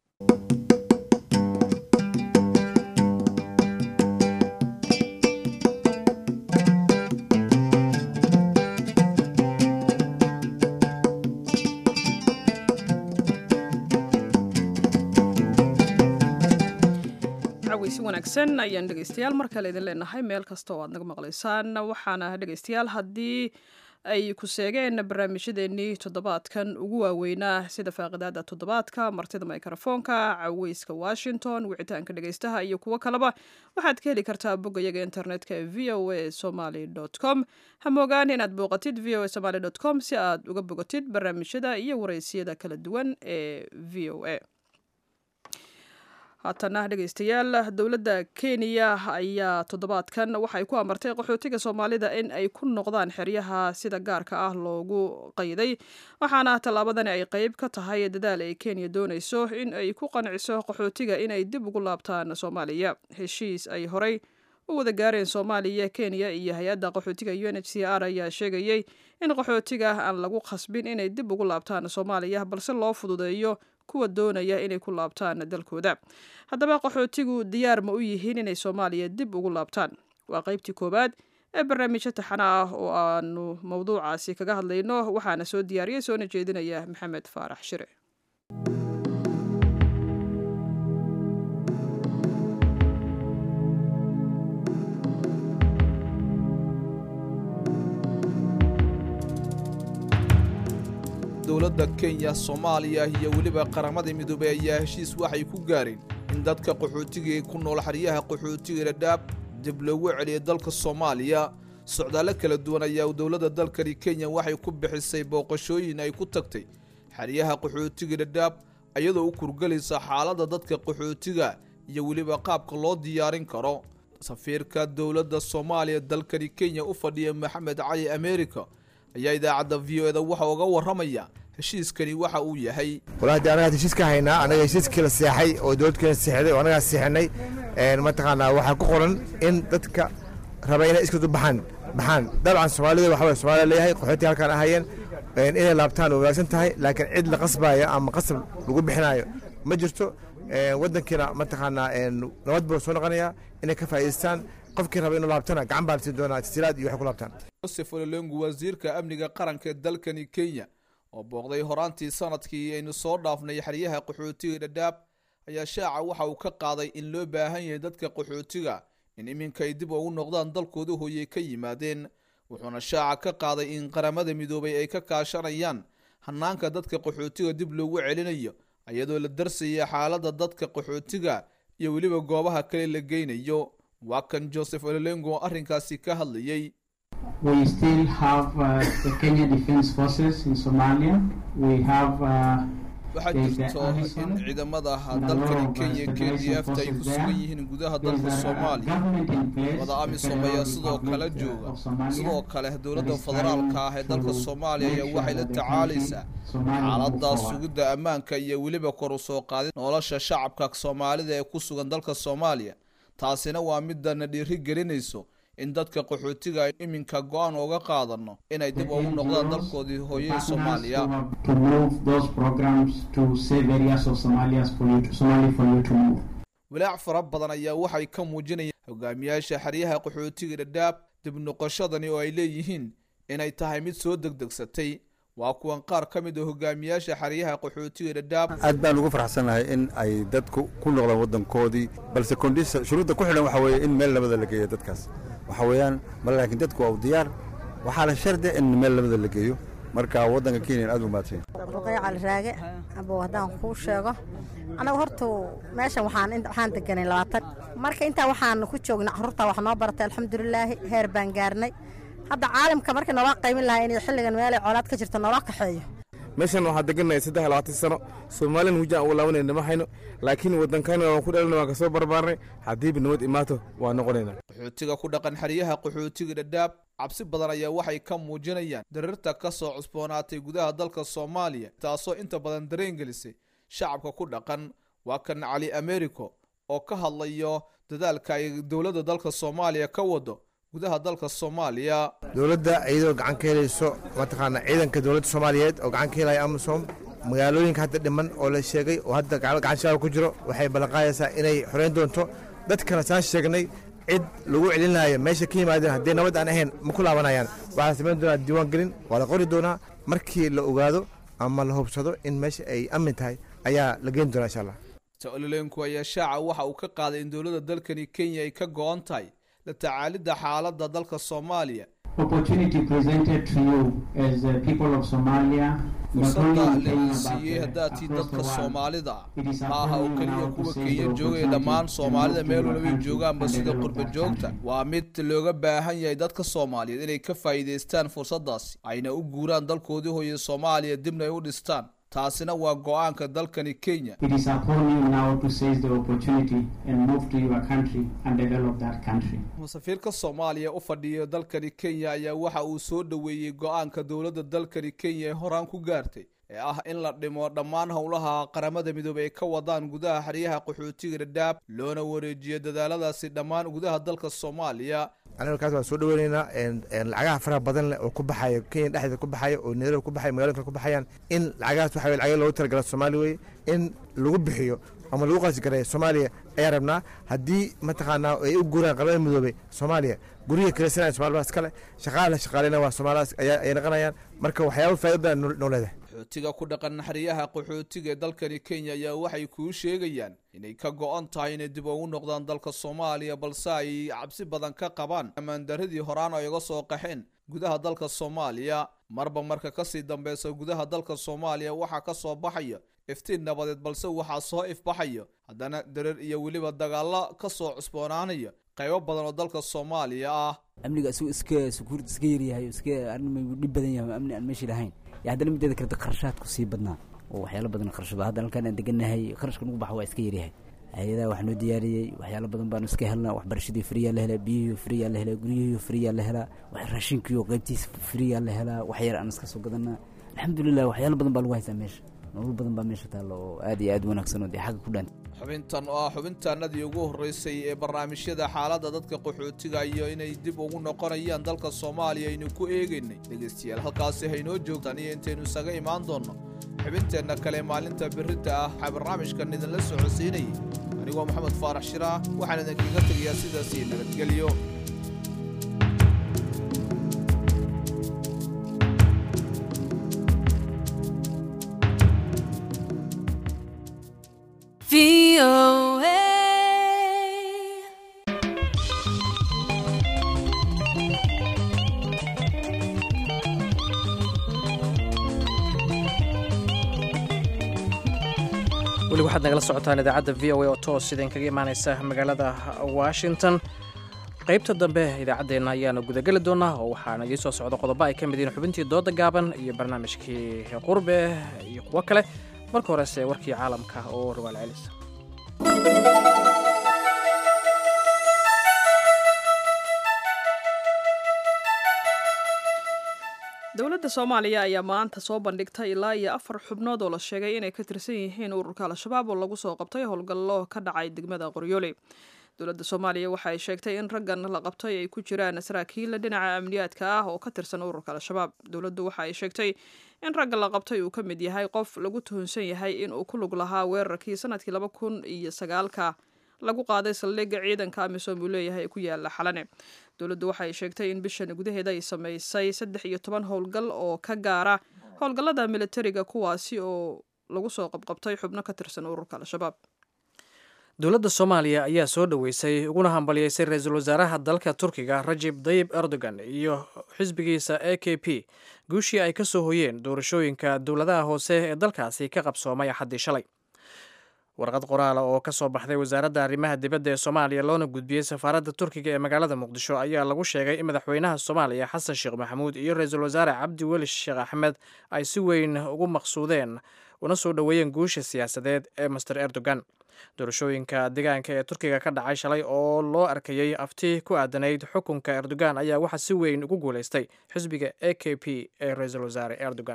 si wanaagsan ayaan dhegeystayaal mar kale idin leenahay meel kasta oo aad naga maqlaysaan waxaana dhegeystayaal haddii ay ku seegeen barnaamijyadeennii toddobaadkan ugu waaweynaa sida faaqidaada toddobaadka martida mikrofoonka caweyska washington wicitaanka dhegeystaha iyo kuwo kaleba waxaad ka heli kartaa boggayaga internetka ee v o a somaly com ha moogaan inaad booqatid v o a somaly com si aad uga bogatid barnaamijyada iyo wareysiyada kala duwan ee v o a haatana dhegaystayaal dowladda kenya ayaa toddobaadkan waxay ku amartay qaxootiga soomaalida in ay ku noqdaan xeryaha sida gaarka ah loogu qayday waxaana tallaabadani ay qeyb ka tahay dadaal ay kenya doonayso in ay ku qanciso qaxootiga inay dib ugu laabtaan soomaaliya heshiis ay horey u wada gaareen soomaaliya kenya iyo hay-adda qaxootiga u n h c r ayaa sheegayey in qaxootiga aan lagu khasbin inay dib ugu laabtaan soomaaliya balse loo fududeeyo kuwa doonaya inay ku laabtaan dalkooda haddaba qaxootigu diyaar ma u yihiin inay soomaaliya dib ugu laabtaan waa qeybtii koowaad ee barnaamijyo taxana ah oo aanu mowduucaasi kaga hadlayno waxaana soo diyaariyey soona jeedinaya maxamed faarax shire dowladda kenya soomaaliya iyo weliba qaramada midoobey ayaa heshiis waxay ku gaareen in dadka qaxootiga ee ku nool xeryaha qaxootiga dhadhaab dib loogu celiyo dalka soomaaliya socdaallo kala duwan ayaa dowladda dalkani kenya waxay ku bixisay booqashooyin ay ku tagtay xeryaha qaxootiga dhadhaab iyadoo u kurgelaysa xaaladda dadka qaxootiga iyo weliba qaabka loo diyaarin karo safiirka dowladda soomaaliya dalkani kenya u fadhiya maxamed cali america ayaa idaacadda v o eda waxa uga warramaya heshiiskani waxa uu yahay walahi de anagaad heshiis ka haynaa anaga heshiiskii la seexay oo dowladkeena seexday oo annagaa seexinay mataqaanaa waxaa ku qoran in dadka raba inay iskadu baxaan baxaan dabcan soomaalida waxa way somaaliya leeyahay qaxootii halkaan ahayeen inay laabtaan oo wanaagsan tahay laakiin cid la qasbaayo ama qasab lagu bixinaayo ma jirto waddankiina mataqaanaa nabad buu soo noqonayaa inay ka faa'idaystaan qofkii raba inuu laabtana gacan baa la siin doonaa tasiilaad iyo waxay ku laabtaan josef ololengu wasiirka amniga qaranka ee dalkani kenya oo booqday horaantii sanadkii aynu soo dhaafnay xeryaha qaxootiga dhadhaab ayaa shaaca waxa uu ka qaaday in loo baahan yahay dadka qaxootiga in iminka ay dib ugu noqdaan dalkooda hooyey ka yimaadeen wuxuuna shaaca ka qaaday in qaramada midoobay ay ka kaashanayaan hanaanka dadka qaxootiga dib loogu celinayo iyadoo la darsaya xaaladda dadka qaxootiga iyo weliba goobaha kale la geynayo waa kan joseph ololengo oo arrinkaasi ka hadlayey We still have uh, the Kenya Defense Forces in Somalia. We have uh, waxaa jirto in ciidamada dalkani kenya k d f ta ay ku sugan yihiin gudaha dalka soomaaliya wada amisom ayaa sidoo kale jooga sidoo kale dowladda federaalka ah ee dalka soomaaliya ayaa waxay la tacaalaysaa xaalada sugidda ammaanka iyo weliba kor u soo qaadin nolosha shacabka soomaalida ee ku sugan dalka soomaaliya taasina waa midana dhiiri gelinayso in dadka qaxootiga ay iminka go-aan uga qaadano inay dib ugu noqdaan dalkoodii hooyada soomaaliya walaac fara badan ayaa waxay ka muujinayaan hogaamiyaasha xeryaha qaxootiga dhadhaab dib noqoshadani oo ay leeyihiin inay tahay mid soo degdegsatay waa kuwan qaar ka mid a hogaamiyaasha xeryaha qaxootiga dhadhaab aad baan ugu faraxsanahay in ay dadku ku noqdaan waddankoodii balse kondisa shuruudda ku xidhan waxa weeye in meel labada la geeyo dadkaas waxa weeyaan mal laakiin dadku waa u diyaar waxaa la shardia in meel labada la geeyo marka waddanka kenya aad u mahadsan ruqay cali raage abow haddaan kuu sheego anagu horta meeshan waxaan waxaan deganay labaatan marka intaa waxaan ku joognay carruurtaa wax noo baratay alxamdulilaahi heer baan gaarnay hadda caalamka markii noola qaymin lahaa inay xilligan meelay colaad ka jirto noola kaxeeyo meeshan waxaa degannahay saddex labaatan sano soomaalina hujaan ugu laabanayna ma hayno laakiin waddankana waan ku dhalina waan kasoo barbaarnay haddiiba nabad imaato waa noqonayna qaxootiga ku dhaqan xeryaha qaxootiga dhadhaab cabsi badan ayaa waxay ka muujinayaan darirta ka soo cusboonaatay gudaha dalka soomaaliya taasoo inta badan dareen gelisay shacabka ku dhaqan waa kan cali americo oo ka hadlayo dadaalka ay dowladda dalka soomaaliya ka wado gudaha dalka soomaaliya dowladda iyadoo gacan ka helayso mataqaana ciidanka dowladda soomaaliyeed oo gacan ka helaya amisom magaalooyinka hadda dhiman oo la sheegay oo hadda gacan shabaab ku jiro waxay ballanqaadaysaa inay xoreyn doonto dadkana saan sheegnay cid lagu celinayo meesha ka yimaadeen haddii nabad aan ahayn ma ku laabanayaan waxaa samayn doonaa diiwaan gelin waa la qori doonaa markii la ogaado ama la hubsado in meesha ay amin tahay ayaa la geyn doonaa insha allah ololeenku ayaa shaaca waxa uu ka qaaday in dowladda dalkani kenya ay ka go-an tahay la tacaalidda xaaladda dalka soomaaliya fursadda laidin siiyey haddaad tii dadka soomaalida ma aha oo keliya kuwa kenya joogaya dhammaan soomaalida meel walbay joogaanba sida qurba joogta waa mid looga baahan yahay dadka soomaaliyeed inay ka faa'iidaystaan fursaddaasi ayna u guuraan dalkoodii hooye soomaaliya dibna ay u dhistaan taasina waa go-aanka dalkani kenya It is upon you now to seize the opportunity and move to your country and develop that country. safiirka soomaaliya u fadhiya dalkani kenya ayaa waxa uu soo dhoweeyey go-aanka dowladda dalkani kenya ee horaan ku gaartay ee ah in la dhimo dhammaan howlaha qaramada midoobey ay ka wadaan gudaha xeryaha qaxootiga dhadhaab loona wareejiyo dadaaladaasi dhammaan gudaha dalka soomaaliya aniga kaas waan soo dhaweyneynaa lacagaha faraha badan leh oo ku baxaya kenya dhexdeeda ku baxaya oo nairobi ku baxaya magaloyin kale ku baxayaan in lacagahaas waxa lacagaha loogu talagala soomaaliya weye in lagu bixiyo ama lagu qasi gareeyo soomaaliya ayaa rabnaa haddii mataqaanaa ay u guuraan qaramada midoobey soomaaliya guryihi kalesanaya somaali baa iskale shaqaala shaqaalena waa soomaalidaas ay naqanayaan marka waxyaaba faa'ido badan noo leedahay qaxootiga ku dhaqan xeryaha qaxootiga ee dalkani kenya ayaa waxay kuu sheegayaan inay ka go-an tahay inay dib ugu noqdaan dalka soomaaliya balse ay cabsi badan ka qabaan ammaandaradii horaan ay uga soo qaxeen gudaha dalka soomaaliya marba marka kasii dambeysa gudaha dalka soomaaliya waxaa ka soo baxaya iftiin nabadeed balse waxaa soo ifbaxaya haddana dareer iyo weliba dagaalo ka soo cusboonaanaya qaybo badan oo dalka soomaaliya ah amniga isagu iska sukuurd iska yaryahay iska arrin dhib badan yahay amni aan meeshii lahayn iyo haddana mideeda kale kharashaadku sii badnaa oo waxyaalo badan kharashba hadda halkaan aan degannahay kharashka nagu baxa waa iska yaryahay hay-adaha wax noo diyaariyey waxyaalo badan baanu iska helnaa waxbarashadii friyaa la helaa biyihii friyaa la helaa guryihii friyaa la helaa raashinkiiyo qaybtiis friyaa la helaa wax yar aan iska soo gadanaa alxamdulilah waxyaalo badan baa lagu haystaa meesha nolol badan baa meesha taalla oo aad iyo aad wanaagsan oo dee xagga ku dhaanta xubintan oo ah xubintaanadii ugu horreysay ee barnaamijyada xaaladda dadka qaxootiga iyo inay dib ugu noqonayaan dalka soomaaliya aynu ku eegaynay dhegaystayaal halkaasi haynoo joogtaan iyo intaynu isaga imaan doonno xubinteenna kale maalinta birrinta ah waxaa barnaamijkan idinla socodsiinayay anigoo maxamed faarax shiraah waxaan idinkaga tegayaa sidaasii nabadgelyo weli waxaad nagala socotaan idaacadda v o a oo toos idinkaga imaaneysa magaalada washington qaybta dambe idaacaddeenna ayaanu gudageli doonaa oo waxaana idiin soo socda qodobo ay ka mid yihiin xubintii dooda gaaban iyo barnaamijkii qurbe iyo kuwo kale marka horese warkii caalamka oo rawaal celis dowladda soomaaliya ayaa maanta soo bandhigtay ilaa iyo afar xubnood oo la sheegay inay ka tirsan yihiin ururka al-shabaab oo lagu soo qabtay howlgallo ka dhacay degmada qoryoole dowladda soomaaliya waxa ay sheegtay in raggan la qabtay ay ku jiraan saraakiil dhinaca amniyaadka ah oo ka tirsan ururka al-shabaab dowladdu waxa ay sheegtay in ragga la qabtay uu ka mid yahay qof lagu tuhunsan yahay in uu ku lug lahaa weerarkii sanadkii laba kun iyo sagaalka lagu qaaday saldhigga ciidanka amisom uu leeyahay ee ku yaala xalane dowladdu waxa ay sheegtay in bishan gudaheeda ay samaysay saddex iyo toban howlgal oo ka gaara howlgallada militariga kuwaasi oo lagu soo qabqabtay xubno ka tirsan ururka al-shabaab dowladda soomaaliya ayaa soo dhoweysay uguna hambalyeysay ra-iisul wasaaraha dalka turkiga rajib dayib erdogan iyo xisbigiisa a k p guushii ay ka soo hoyeen doorashooyinka dowladaha hoose ee dalkaasi ka qabsoomay axaddii shalay warqad qoraala oo ka soo baxday wasaaradda arrimaha dibadda ee soomaaliya loona gudbiyey safaaradda turkiga ee magaalada muqdisho ayaa lagu sheegay in madaxweynaha soomaaliya xasan sheekh maxamuud iyo ra-iisul wasaare cabdi weli sheekh axmed ay si weyn ugu maqsuudeen una soo dhoweeyeen guusha siyaasadeed ee master erdogan doorashooyinka deegaanka ee turkiga ka dhacay shalay oo loo arkayey afti ku aadanayd xukunka erdogan ayaa waxaa si weyn ugu guulaystay xisbiga a k p ee ra-iisul wasaare erdogan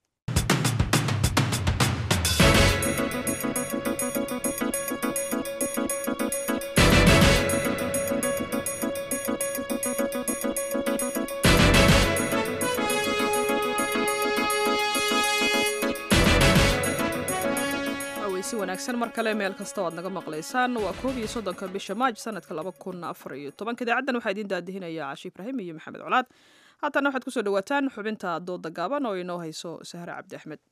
si wanaagsan mar kale meel kasta o aad naga maqlaysaan waa koob iyo soddonka bisha maaj sanadka laba kun afar iyo tobanka idaacaddan waxaa idiin daadihinaya cashi ibraahim iyo maxamed colaad haatana waxaad kusoo dhawaataan xubinta dooda gaaban oo inoo hayso sahre cabdi axmed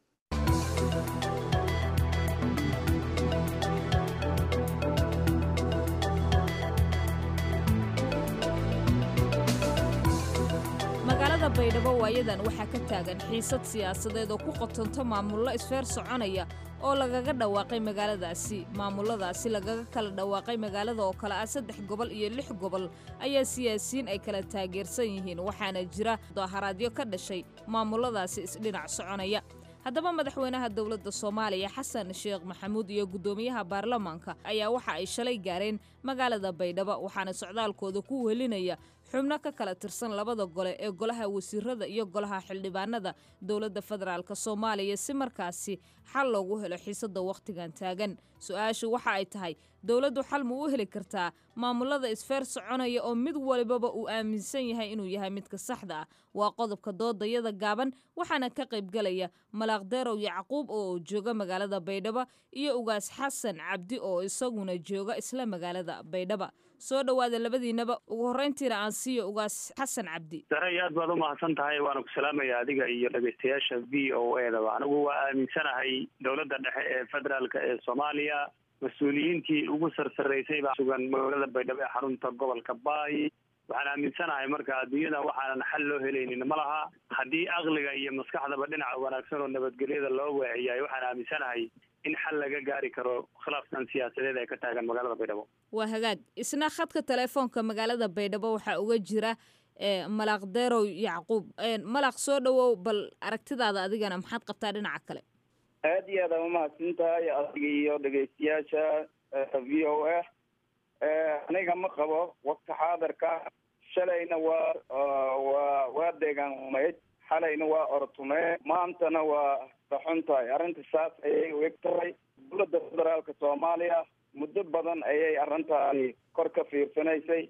magaalada baydhabo waayadan waxaa ka taagan xiisad siyaasadeed oo ku qotonto maamullo isfeer soconaya oo lagaga dhawaaqay magaaladaasi maamuladaasi lagaga kala dhawaaqay magaalada oo kale ah saddex gobol iyo lix gobol ayaa siyaasiyiin ay kala taageersan yihiin waxaana jira daharaadyo ka dhashay maamuladaasi isdhinac soconaya haddaba madaxweynaha dowladda soomaaliya xasan sheekh maxamuud iyo guddoomiyaha baarlamaanka ayaa waxa ay shalay gaareen magaalada baydhabo waxaana socdaalkooda ku welinaya xubno ka kala tirsan labada gole ee golaha wasiirada iyo golaha xildhibaanada dowladda federaalk soomaaliya si markaasi xal loogu helo xiisada wakhtigan taagan su-aashu waxa ay tahay dowladdu xal ma u heli kartaa maamulada isfeer soconaya oo mid walibaba uu aaminsan yahay inuu yahay midka saxda ah waa qodobka doodayada gaaban waxaana ka qaybgalaya malaaqdeerow yacquub oo jooga magaalada baydhabo iyo ugaas xasan cabdi oo isaguna jooga isla magaalada baydhaba soo dhowaada labadiinaba ugu horreyntiina aan siiyo ugaas xasan cabdi daray aad baad umahadsan tahay waana ku salaamaya adiga iyo dhegeystayaasha v o e daba anigu waa aaminsanahay dowladda dhexe ee federaalk ee soomaaliya mas-uuliyiintii ugu sarsareysay baa sugan magaalada baydhabo ee xarunta gobolka baay waxaan aaminsanahay marka adduunyada waxaanan xal loo helaynin ma laha haddii aqliga iyo maskaxdaba dhinaca wanaagsan oo nabadgelyada loo weeciyayo waxaan aaminsanahay in xal laga gaari karo khilaafkan siyaasadeed ee ka taagan magaalada baydhabo waa hagaag isna khadka telefoonka magaalada baydhabo waxaa uga jira malaaqdeerow yacquub malaaq soo dhowow bal aragtidaada adigana maxaad qabtaa dhinaca kale aad iyo aad aan umahadsan tahay adiga iyo dhegeystayaasha v o a aniga ma qabo wakti xaadirka shalayna waa waa waa deegaanmayd xalayna waa ortume maantana waa daxun tahay arrinta saas ayay u eg tahay dowladda federaalka soomaaliya muddo badan ayay arrintaasi kor ka fiirsanaysay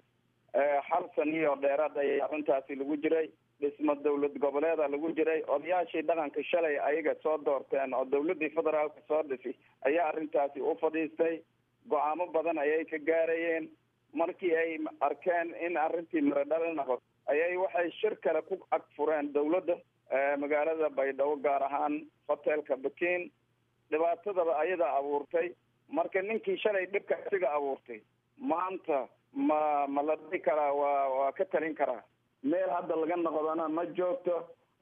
hal saniyo dheeraad ayay arrintaasi lagu jiray dhismo dowlad goboleeda lagu jiray odayaashii dhaqanka shalay ayaga soo doorteen oo dowladdii federaalka soo dhisi ayaa arrintaasi u fadhiistay go-aamo badan ayay ka gaarayeen markii ay arkeen in arrintii miradhal noqoto ayay waxay shir kale ku ag fureen dowladda magaalada baydhabo gaar ahaan hotelka bakin dhibaatadaba ayadaa abuurtay marka ninkii shalay dhibka isiga abuurtay maanta ma ma la dhihi karaa waa waa ka talin karaa meel hadda laga noqdana ma joogto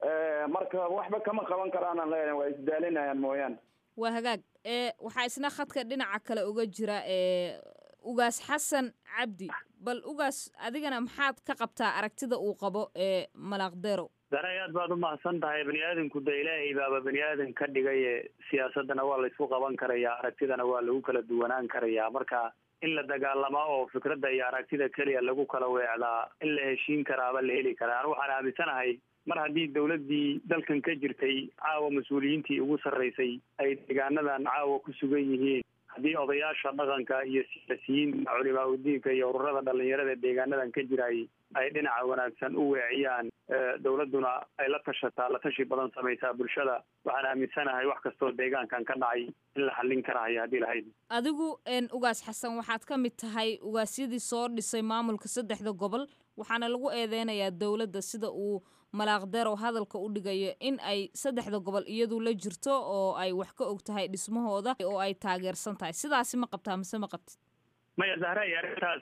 marka waxba kama qaban karaanan leeyahay waa isdaalinayaan mooyaane waa hagaag ee waxaa isna khadka dhinaca kale uga jira ee ugaas xasan cabdi bal ugaas adigana maxaad ka qabtaa aragtida uu qabo ee malaaqdeerow daray aad baad umahadsan tahay bani aadamku de ilaahay baaba bani aadan ka dhigaye siyaasadana waa laysku qaban karayaa aragtidana waa lagu kala duwanaan karayaa marka in la dagaalama oo fikradda iyo aragtida keliya lagu kala weecdaa in la heshiin karaaba la heli karaa anu waxaan aaminsanahay mar haddii dowladdii dalkan ka jirtay caawa mas-uuliyiintii ugu sarreysay ay deegaanadan caawa ku sugan yihiin haddii odayaasha dhaqanka iyo siyaasiyiinta culimaa udiinka iyo ururada dhalinyarada deegaanadan ka jirayay ay dhinaca wanaagsan u weeciyaan dowladduna ay la tashataa la tashi badan samaysaa bulshada waxaan aaminsanahay wax kastoo deegaankan ka dhacay in la xallin karahayo haddii lahayd adigu ugaas xasan waxaad ka mid tahay ugaasyadii soo dhisay maamulka saddexda gobol waxaana lagu eedeynayaa dowladda sida uu malaaqdeerow hadalka u dhigayo in ay saddexda gobol iyadu la jirto oo ay wax ka og tahay dhismahooda oo ay taageersan tahay sidaasi ma qabtaa mise ma qabtid maya zahray arrintaas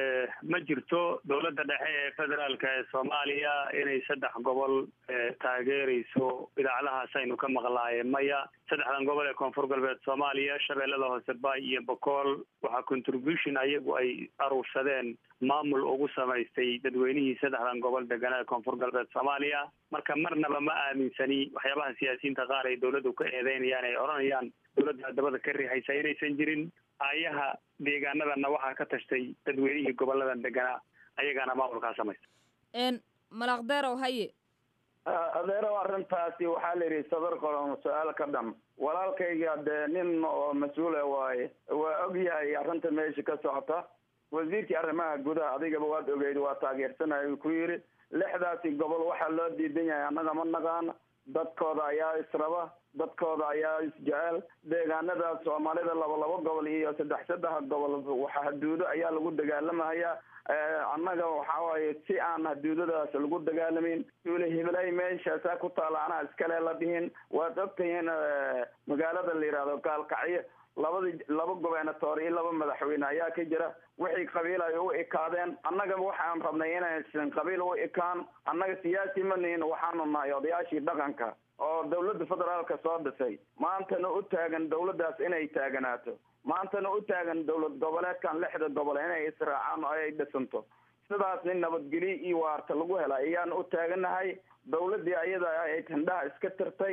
ma jirto dowladda dhexe ee federaalka ee soomaaliya inay saddex gobol taageerayso idaacadahaas aynu ka maqlaaye maya saddexdan gobol ee koonfur galbeed soomaaliya shabeellada hoose baay iyo bokool waxaa contribution ayagu ay aruursadeen maamul ugu samaystay dadweynihii saddexdan gobol deganaa ee koonfur galbeed soomaaliya marka marnaba ma aaminsani waxyaabaha siyaasiyiinta qaar ay dowladdu ka eedeynayaan ay odhanayaan dowladda dabada ka riixaysa inaysan jirin aayaha deegaanadanna waxaa ka tashtay dadweynihii goboladan deganaa ayagaana maamulkaa samaysta malaaqdeerow haye adeerow arrintaasi waxaa la yidhi sadar qoron su-aal ka dham walaalkayga dee nin oo mas-uula waaye waa og yahay arrinta meesha ka socota wasiirkii arrimaha gudaha adigaba waad ogeyd waa taageersanaya ku yidhi lixdaasi gobol waxaa loo diidan yahay annaga ma naqaana dadkooda ayaa israba dadkooda ayaa isjecel deegaanadaas soomaalida laba laba gobol iyo saddex saddex gobol waxa haduudo ayaa lagu dagaalamaya annaga waxa waaye si aan haduudadaas lagu dagaalamin duule hiblay meeshaasaa ku taala anaa iskale la dhihin waad ogtahiin magaalada la yidhahdo gaalkacyo labadi laba gobernatoor iyo laba madaxweyne ayaa ka jira wixii qabiil ay u ekaadeen annaga waxaan rabnay inaysan qabiil u ekaan annaga siyaasi ma nihin waxaanu nahay odayaashii dhaqanka oo dowladda federaalka soo dhisay maantana u taagan dowladdaas inay taaganaato maantana u taagan dowlad goboleedkan lixda gobol inay israacaan oo ay dhisanto sidaas nin nabadgelyo iyo waarta lagu hela ayaan u taaganahay dowladdii ayada ay tandhaha iska tirtay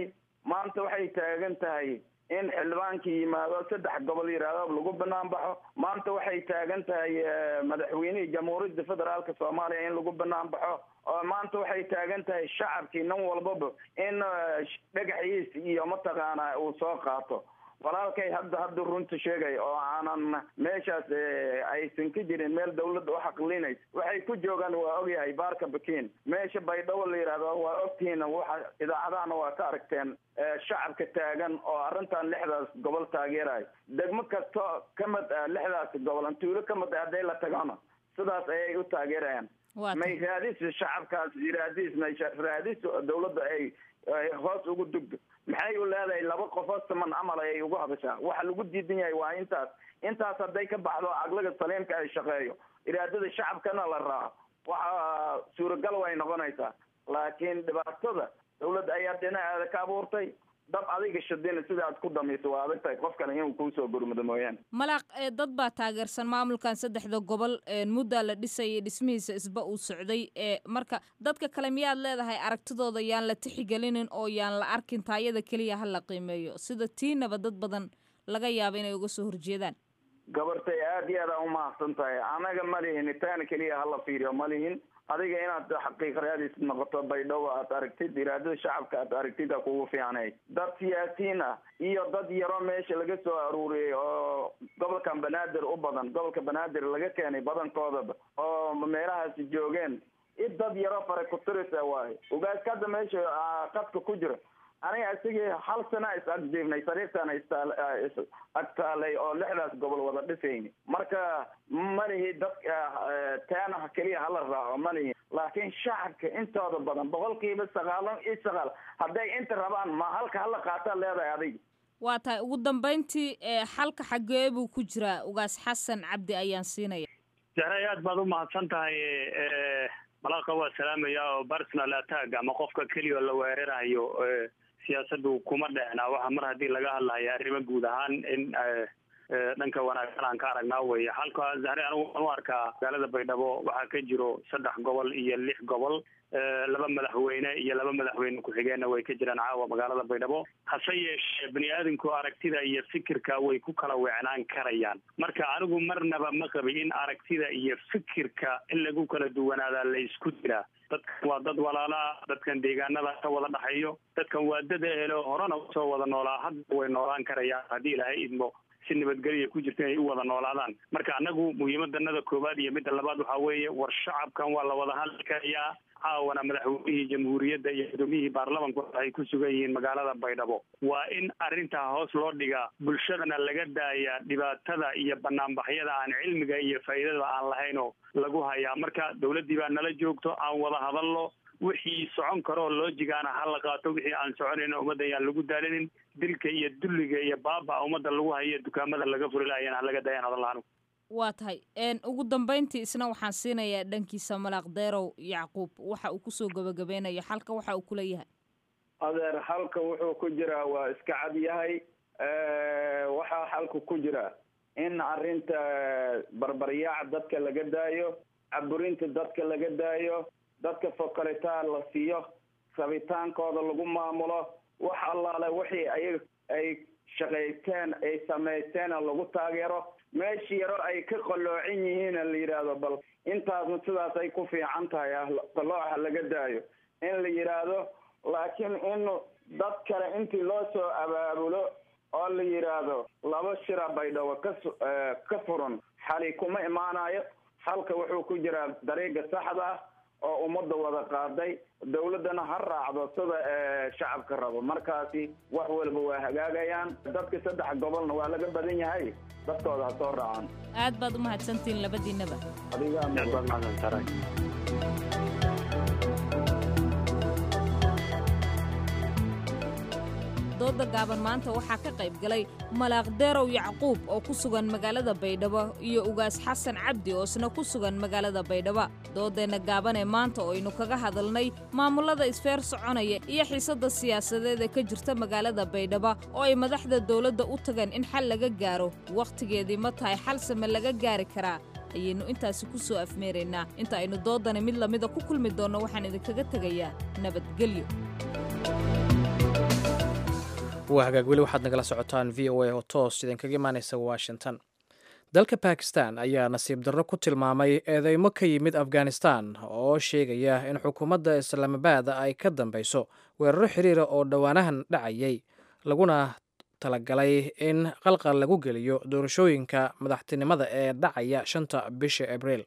maanta waxay taagan tahay in xildhibaankii yimaado saddex gobol yidhaahdo lagu banaan baxo maanta waxay taagan tahay madaxweynihii jamhuuriyadda federaalka soomaaliya in lagu banaan baxo oo maanta waxay taagan tahay shacabkii nin walbaba in dhagaxiis iyo mataqaana uu soo qaato walaalkay hadda hadda runta sheegay oo aanan meeshaas aysan ka jirin meel dawladda u xaqlinaysa waxay ku joogaan waa ogyahay baarka bakin meesha baydhabo la yidhahdo waa ogtihiin waxa idaacadahana waa ka aragteen shacabka taagan oo arrintan lixdaas gobol taageerayo degmo kasto ka mid ah lixdaas gobol tuulo ka mid ah hadday la tagano sidaas ayay u taageerayaan may raadis shacabkaas raadis may raadis dawladda ay hoos ugu dugdo maxay u leedahay laba qofoo siman camal ayay ugu hadashaa waxa lagu diidan yahay waa intaas intaas hadday ka baxdo caqliga saliimka ay shaqeeyo iraadada shacabkana la raaco waxa suuragal way noqonaysaa laakiin dhibaatada dawladda ayaa dhinaceeda ka abuurtay dab adiga shadina sida aad ku dhamayso waa adag tahay qof kale inuu kuusoo gurmado mooyaane malaaq dad baa taageersan maamulkan saddexda gobol muddaa la dhisayay dhismihiisa isba uu socday marka dadka kale miyaad leedahay aragtidooda yaan la tixigelinin oo yaan la arkin taayada keliya ha la qiimeeyo sida tiinaba dad badan laga yaaba inay uga soo horjeedaan gabartay aada iyo aada umahadsan tahay anaga ma lihin taana keliya hala fiiriyo ma lihin adiga inaad xaqiiq raadis noqoto baydhabo aad aragtid iraadada shacabka aad aragtid a kugu fiicnay dad siyaasiyiin ah iyo dad yaro meesha laga soo aruuriyey oo gobolkan banaadir u badan gobolka banaadir laga keenay badankoodaba oo meelahaasi joogeen i dad yaro fare kutirisa waayo ogaaska hadda meesha qadka ku jira aniga isagii hal sana is agjiifnay sariirtana is agtaalay oo lixdaas gobol wada dhisayni marka malihi dadka teena keliya hala raaco malihi laakiin shacabka intooda badan boqolkiiba sagaalo iyo sagaal hadday inta rabaan ma halka hala qaataa leedahay adiga waa tahay ugu dambayntii xalka xagee buu ku jiraa ugaas xasan cabdi ayaan siinaya jahray aad baad u mahadsan tahay malaaqa waa salaamaya oo personal attack ama qofka keliya oo la weerarayo siyaasaddu kuma dhexna waxa mar haddii laga hadlayo arrimo guud ahaan in dhanka wanaagsan aan ka aragnaa weye halka zahre anigu waan u arkaa magaalada baydhabo waxaa ka jiro saddex gobol iyo lix gobol laba madaxweyne iyo laba madaxweyne ku-xigeenna way ka jiraan caawa magaalada baydhabo hase yeeshee bani aadamku aragtida iyo fikirka way ku kala weecnaan karayaan marka anigu marnaba ma qabi in aragtida iyo fikirka in lagu kala duwanaadaa la isku jiraa dadkan waa dad walaalaa dadkan deegaanada ka wada dhaxeeyo dadkan waa dad ehelo horena usoo wada noolaa hadda way noolaan karayaan haddii ilaahay idmo si nabadgelya ku jirta inay u wada noolaadaan marka annagu muhiimadanada koowaad iyo midda labaad waxaa weeye war shacabkan waa la wada hadli karayaa caawana madaxweynihii jamhuuriyadda iyo gudoomiyihii baarlamanku waxay ku sugan yihiin magaalada baydhabo waa in arrintaa hoos loo dhigaa bulshadana laga daaya dhibaatada iyo banaanbaxyada aan cilmiga iyo faa'iidada aan lahaynoo lagu hayaa marka dawladdii baa nala joogto aan wada hadalno wixii socon karoo loojigaana ha la qaato wixii aan soconayna ummadda yaan lagu daalinin dilka iyo dulliga iyo baaba ummadda lagu hayo dukaamada laga furi lahayana ha laga dayan hadallaan waa tahay ugu dambayntii isna waxaan siinayaa dhankiisa malaaq deerow yacquub waxa uu kusoo gabagabeynayo xalka waxa uu kuleeyahay adeer xalka wuxuu ku jiraa waa iska cad yahay waxaa xalka ku jira in arrinta barbaryaaca dadka laga daayo caburinta dadka laga daayo dadka fokalitaan la siiyo rabitaankooda lagu maamulo wax allaale wixii ayaga ay shaqaysteen ay samaysteena lagu taageero meeshii yaro ay ka qalloocin yihiina la yidhaahdo bal intaasna sidaas ay ku fiican tahay qalooca laga daayo in la yidhaahdo laakiin in dad kale intii loo soo abaabulo oo la yidhaahdo laba shira baydhabo ka ka furan xali kuma imaanayo halka wuxuu ku jiraa dariiga saxda ah oo ummadda wada qaaday dawladdana ha raacdo sida shacabka rabo markaasi wax walba waa hagaagayaan dadka saddex gobolna waa laga badan yahay dadkooda ha soo raacaan aad baad u mahadsantihiin labadiinaba adigaa mudan madan taray dooda gaaban maanta waxaa ka qayb galay malaaq deerow yacquub oo ku sugan magaalada baydhabo iyo ugaas xasan cabdi oo isna ku sugan magaalada baydhabo doodeenna gaaban ee maanta oo aynu kaga hadalnay maamullada isfeer soconaya iyo xiisadda siyaasadeed ee ka jirta magaalada baydhabo oo ay madaxda dawladda u tageen in xal laga gaaro wakhtigeedii ma tahay xal same laga gaari karaa ayaynu intaasi ku soo afmeeraynaa inta aynu doodani mid lamida ku kulmi doonno waxaan idinkaga tegayaa nabadgelyo waa hagaag weli waxaad nagala socotaan v o a oo toos idinkaga imaaneysa washington dalka bakistan ayaa nasiib darro ku tilmaamay eedeymo ka yimid afghanistan oo sheegaya in xukuumadda islaamabad ay ka dambeyso weeraro xiriira oo dhowaanahan dhacayay laguna talagalay in qalqal lagu geliyo doorashooyinka madaxtinimada ee dhacaya shanta bisha abriil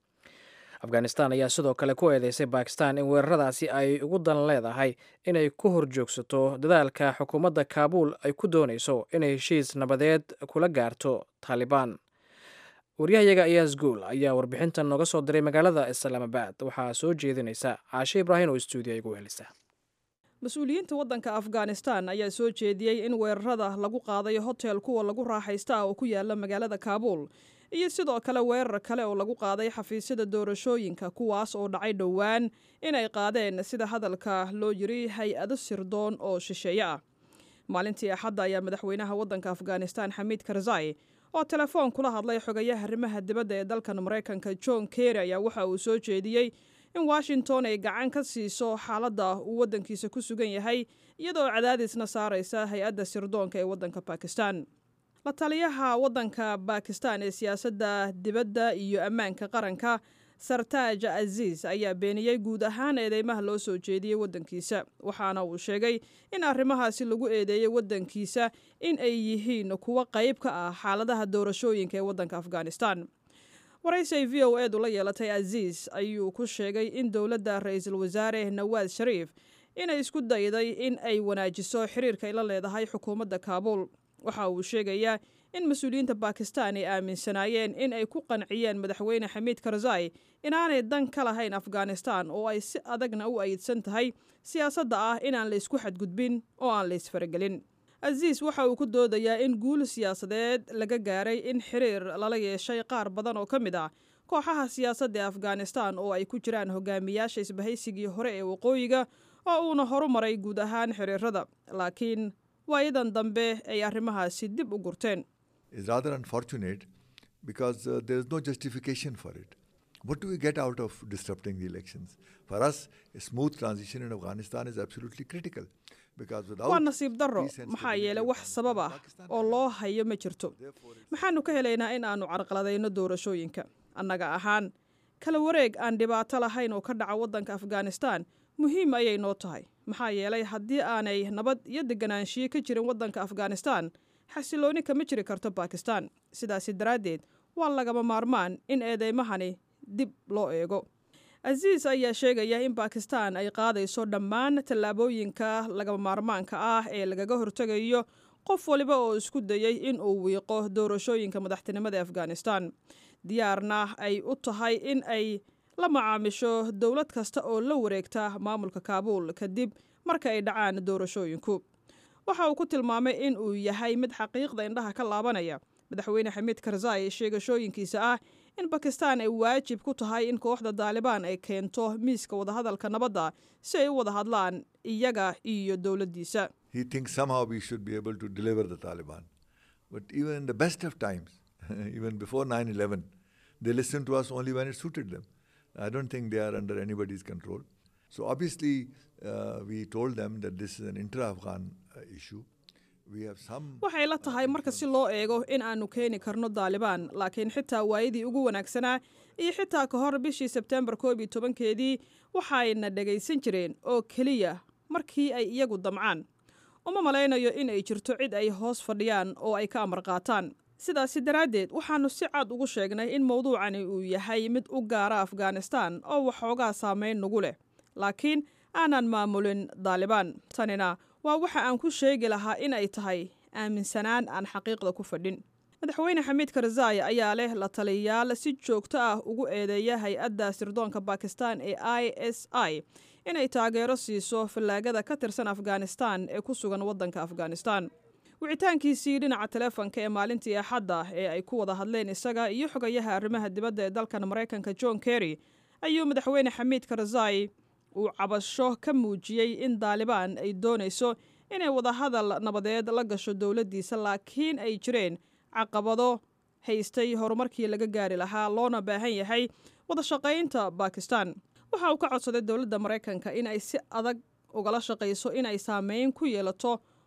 afghanistan ayaa sidoo kale ku eedeysay bakistan in weeraradaasi ay ugu dan leedahay inay ku horjoogsato dadaalka xukuumadda kaabuul ay ku doonayso inay heshiis nabadeed kula gaarto taalibaan waryahayaga ayaas guul ayaa warbixintan nooga soo diray magaalada islaamabad waxaa soo jeedinaysa caashe ibraahim oo stuudiya igu helisa mas-uuliyiinta waddanka afghanistan ayaa soo jeediyey in weerarada lagu qaaday hotel kuwa lagu raaxaysta ah oo ku yaala magaalada kaabuul iyo sidoo kale weerar kale oo lagu qaaday xafiisyada doorashooyinka kuwaas oo dhacay dhowaan inay qaadeen sida hadalka loo yiri hay-ado sirdoon oo shisheeye ah maalintii axadda ayaa madaxweynaha waddanka afghanistan xamiid karzai oo telefoon kula hadlay xogayaha arrimaha dibadda ee dalkan maraykanka john kerry ayaa waxa uu soo jeediyey in washington ay gacan ka siiso xaaladda uu waddankiisa ku sugan yahay iyadoo cadaadisna saaraysa hay-adda sirdoonka ee waddanka bakistan la taliyaha waddanka bakistan ee siyaasadda dibadda iyo ammaanka qaranka sartaaj aziis ayaa beeniyey guud ahaan eedeymaha loo soo jeediyey waddankiisa waxaana uu sheegay in arrimahaasi lagu eedeeyey waddankiisa in ay yihiin kuwo qayb ka ah xaaladaha doorashooyinka ee waddanka afghanistan waraysi ay v o edu la yeelatay aziis ayuu ku sheegay in dowladda ra-iisul wasaare nawaad shariif inay isku dayday in ay wanaajiso xiriirka ay la leedahay xukuumadda kaabuul waxa uu sheegayaa in mas-uuliyiinta bakistan ay aaminsanaayeen in ay ku qanciyeen madaxweyne xamiid karzai inaanay dan ka lahayn afghanistan oo ay si adagna u ayidsan tahay siyaasadda ah inaan la isku xadgudbin oo aan la isfaragelin aziis waxa uu ku doodayaa in guul siyaasadeed laga gaaray in xiriir lala yeeshay qaar badan oo ka mid ah kooxaha siyaasadda ee afghanistan oo ay ku jiraan hogaamiyaasha isbahaysigii hore ee waqooyiga oo uuna horumaray guud ahaan xiriirada laakiin waayadan dambe ay arrimahaasi dib u gurteen is rather unfortunate because uh, there is no justification for it. What do we get out of disrupting the elections? For us, a smooth transition in Afghanistan is absolutely critical. Because without waa nasiib darro maxaa yeelay wax sabab ah oo loo hayo ma jirto maxaanu ka helaynaa in aanu carqaladayno doorashooyinka annaga ahaan kala wareeg aan dhibaato lahayn oo ka dhaca waddanka afghanistan muhiim ayay noo tahay maxaa yeelay haddii aanay nabad iyo deganaanshiyo ka jirin waddanka afghanistan xasilooni kama jiri karto bakistan sidaasi daraaddeed waa lagama maarmaan in eedeymahani dib loo eego aziis ayaa sheegaya in bakistan ay qaadayso dhammaan tallaabooyinka lagama maarmaanka ah ee lagaga hortegayo qof waliba oo isku dayey in uu wiiqo doorashooyinka madaxtinimada ee afghanistan diyaarna ay u tahay in ay la macaamisho dowlad kasta oo la wareegta maamulka kaabuul kadib marka ay dhacaan doorashooyinku waxa uu ku tilmaamay in uu yahay mid xaqiiqda indhaha ka laabanaya madaxweyne xamiid karzai sheegashooyinkiisa ah in bakistan ay waajib ku tahay in kooxda daalibaan ay keento miiska wadahadalka nabadda si ay u wada hadlaan iyaga iyo dowladdiisa he thinks somehow we should be able to deliver the Taliban. But even in the best of times, even before 9 11, they listened to us only when it suited them. I don't think they are under anybody's control. So obviously, uh, we told them that this is an intra Afghan uh, issue. We have some. waxay la tahay marka si loo eego in aanu keeni karno daalibaan laakiin xitaa waayadii ugu wanaagsanaa iyo xitaa ka hor bishii sebtembar koob iyo tobankeedii waxayna dhagaysan jireen oo keliya markii ay iyagu damcaan uma malaynayo in ay jirto cid ay hoos fadhiyaan oo ay ka amar qaataan sidaasi daraaddeed waxaannu si cad ugu sheegnay in mowduucani uu yahay mid u gaara afghanistan oo waxoogaa saamayn nagu leh laakiin aanan maamulin daalibaan tanina waa waxa aan ku sheegi lahaa in ay tahay aaminsanaan aan xaqiiqda ku fadhin madaxweyne xamiid karzai ayaa leh la taliyayaal si joogto ah ugu eedeeya hay-adda sirdoonka bakistan ee i s i inay taageero siiso fallaagada ka tirsan afghanistan ee ku sugan waddanka afghanistan wicitaankiisii dhinaca teleefonka ee maalintii axadda ee ay ku wada hadleen isaga iyo xogayaha arrimaha dibadda ee dalkan maraykanka john kerry ayuu madaxweyne xamiid karzai uu cabasho ka muujiyey in daalibaan ay doonayso inay wadahadal nabadeed la gasho dowladdiisa laakiin ay jireen caqabado haystay horumarkii laga gaari lahaa loona baahan yahay wada shaqaynta bakistan waxa uu ka codsaday dowladda maraykanka in ay si adag ugala shaqayso in ay saameyn ku yeelato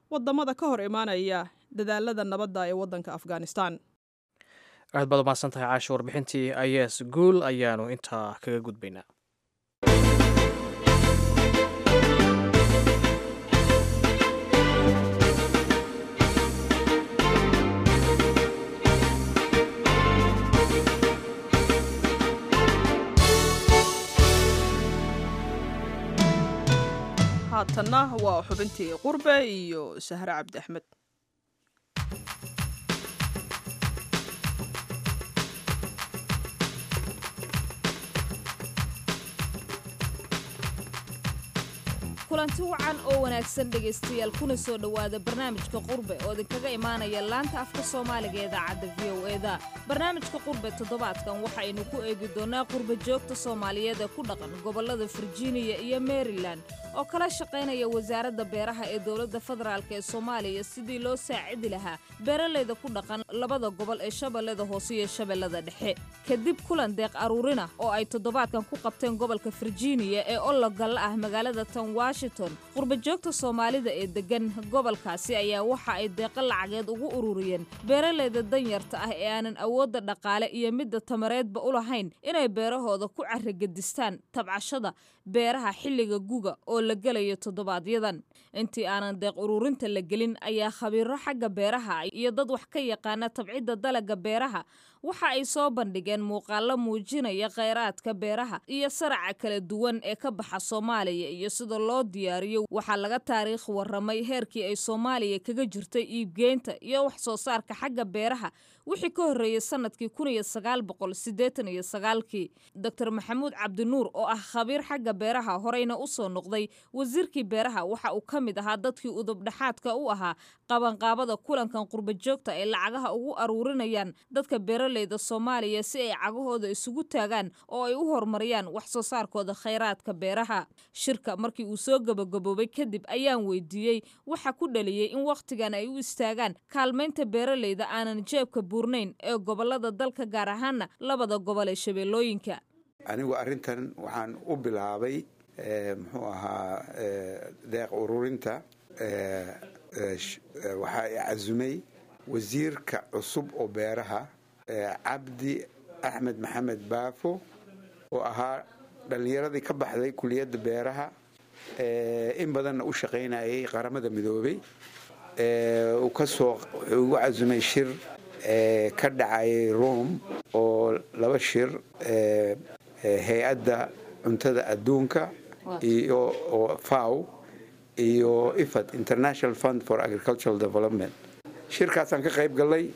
wadamada ka hor imaanaya dadaalada nabadda ee waddanka afghanistan aad baad umahadsan tahay caasha warbixintii ayes guul ayaanu intaa kaga gudbaynaa haatanna waa xubintii qurbe iyo sahre cabdi axmed kulanti wacan oo wanaagsan dhegaystayaal kuna soo dhowaada barnaamijka qurbe oo idinkaga imaanaya laanta afka soomaaliga ee idaacadda v o eda barnaamijka qurbe toddobaadkan waxaynu ku eegi doonnaa qurbe joogta soomaaliyeed ee ku dhaqan gobollada virginia iyo maryland oo kala shaqaynaya wasaaradda beeraha ee dowladda federaalk ee soomaaliya sidii loo saacidi lahaa beeralayda ku dhaqan labada gobol ee shabeellada hoose iyo shabeellada dhexe kadib kulan deeq aruurina oo ay toddobaadkan ku qabteen gobolka virginia ee ologalla ah magaalada tan washington qurbajoogta soomaalida ee deggan gobolkaasi ayaa waxa ay deeqo lacageed ugu ururiyeen beeralayda danyarta ah ee aanan awoodda dhaqaale iyo midda tamareedba u lahayn inay beerahooda ku carragedistaan tabcashada beeraha xilliga guga oo la gelayo toddobaadyadan intii aanan deeq ururinta la gelin ayaa khabiiro xagga beeraha iyo dad wax ka yaqaana tabcidda dalagga beeraha waxa ay soo bandhigeen muuqaallo muujinaya kheyraadka beeraha iyo saraca kala duwan ee ka baxa soomaaliya iyo sida loo diyaariyo waxaa laga taariikh warramay heerkii ay soomaaliya kaga jirtay iibgeynta iyo wax soo saarka xagga beeraha wixii ka horreeyey sannadkii kun iyo sagaal boqol siddeetan iyo sagaalkii doctor maxamuud cabdinuur oo ah khabiir xagga beeraha horeyna u soo noqday wasiirkii beeraha waxa uu ka mid ahaa dadkii udubdhaxaadka u ahaa qabanqaabada kulankan qurbajoogta ay lacagaha ugu aruurinayaan dadka beeralayda soomaaliya si ay cagahooda isugu taagaan oo ay u horumariyaan wax soo saarkooda khayraadka beeraha shirka markii uu soo gabagaboobay kadib ayaan weydiiyey waxa ku dhaliyey in wakhtigan ay u istaagaan kaalmaynta beeralayda aanan jeebka buurnayn ee gobolada dalka gaar ahaana labada gobol ee shabeellooyinka anigu arrintan waxaan u bilaabay muxuu ahaa deeq ururinta waxaa i casumay wasiirka cusub oo beeraha cabdi axmed maxamed baafo oo ahaa dhallinyaradii ka baxday kuliyadda beeraha in badanna u shaqaynayay qaramada midoobay uu kasoo wuxuu igu casumay shir ka dhacayay rome oo laba shir hay-adda cuntada adduunka iyo oo faw iyo ifad international fund for agricultural development shirkaasaan ka qayb galay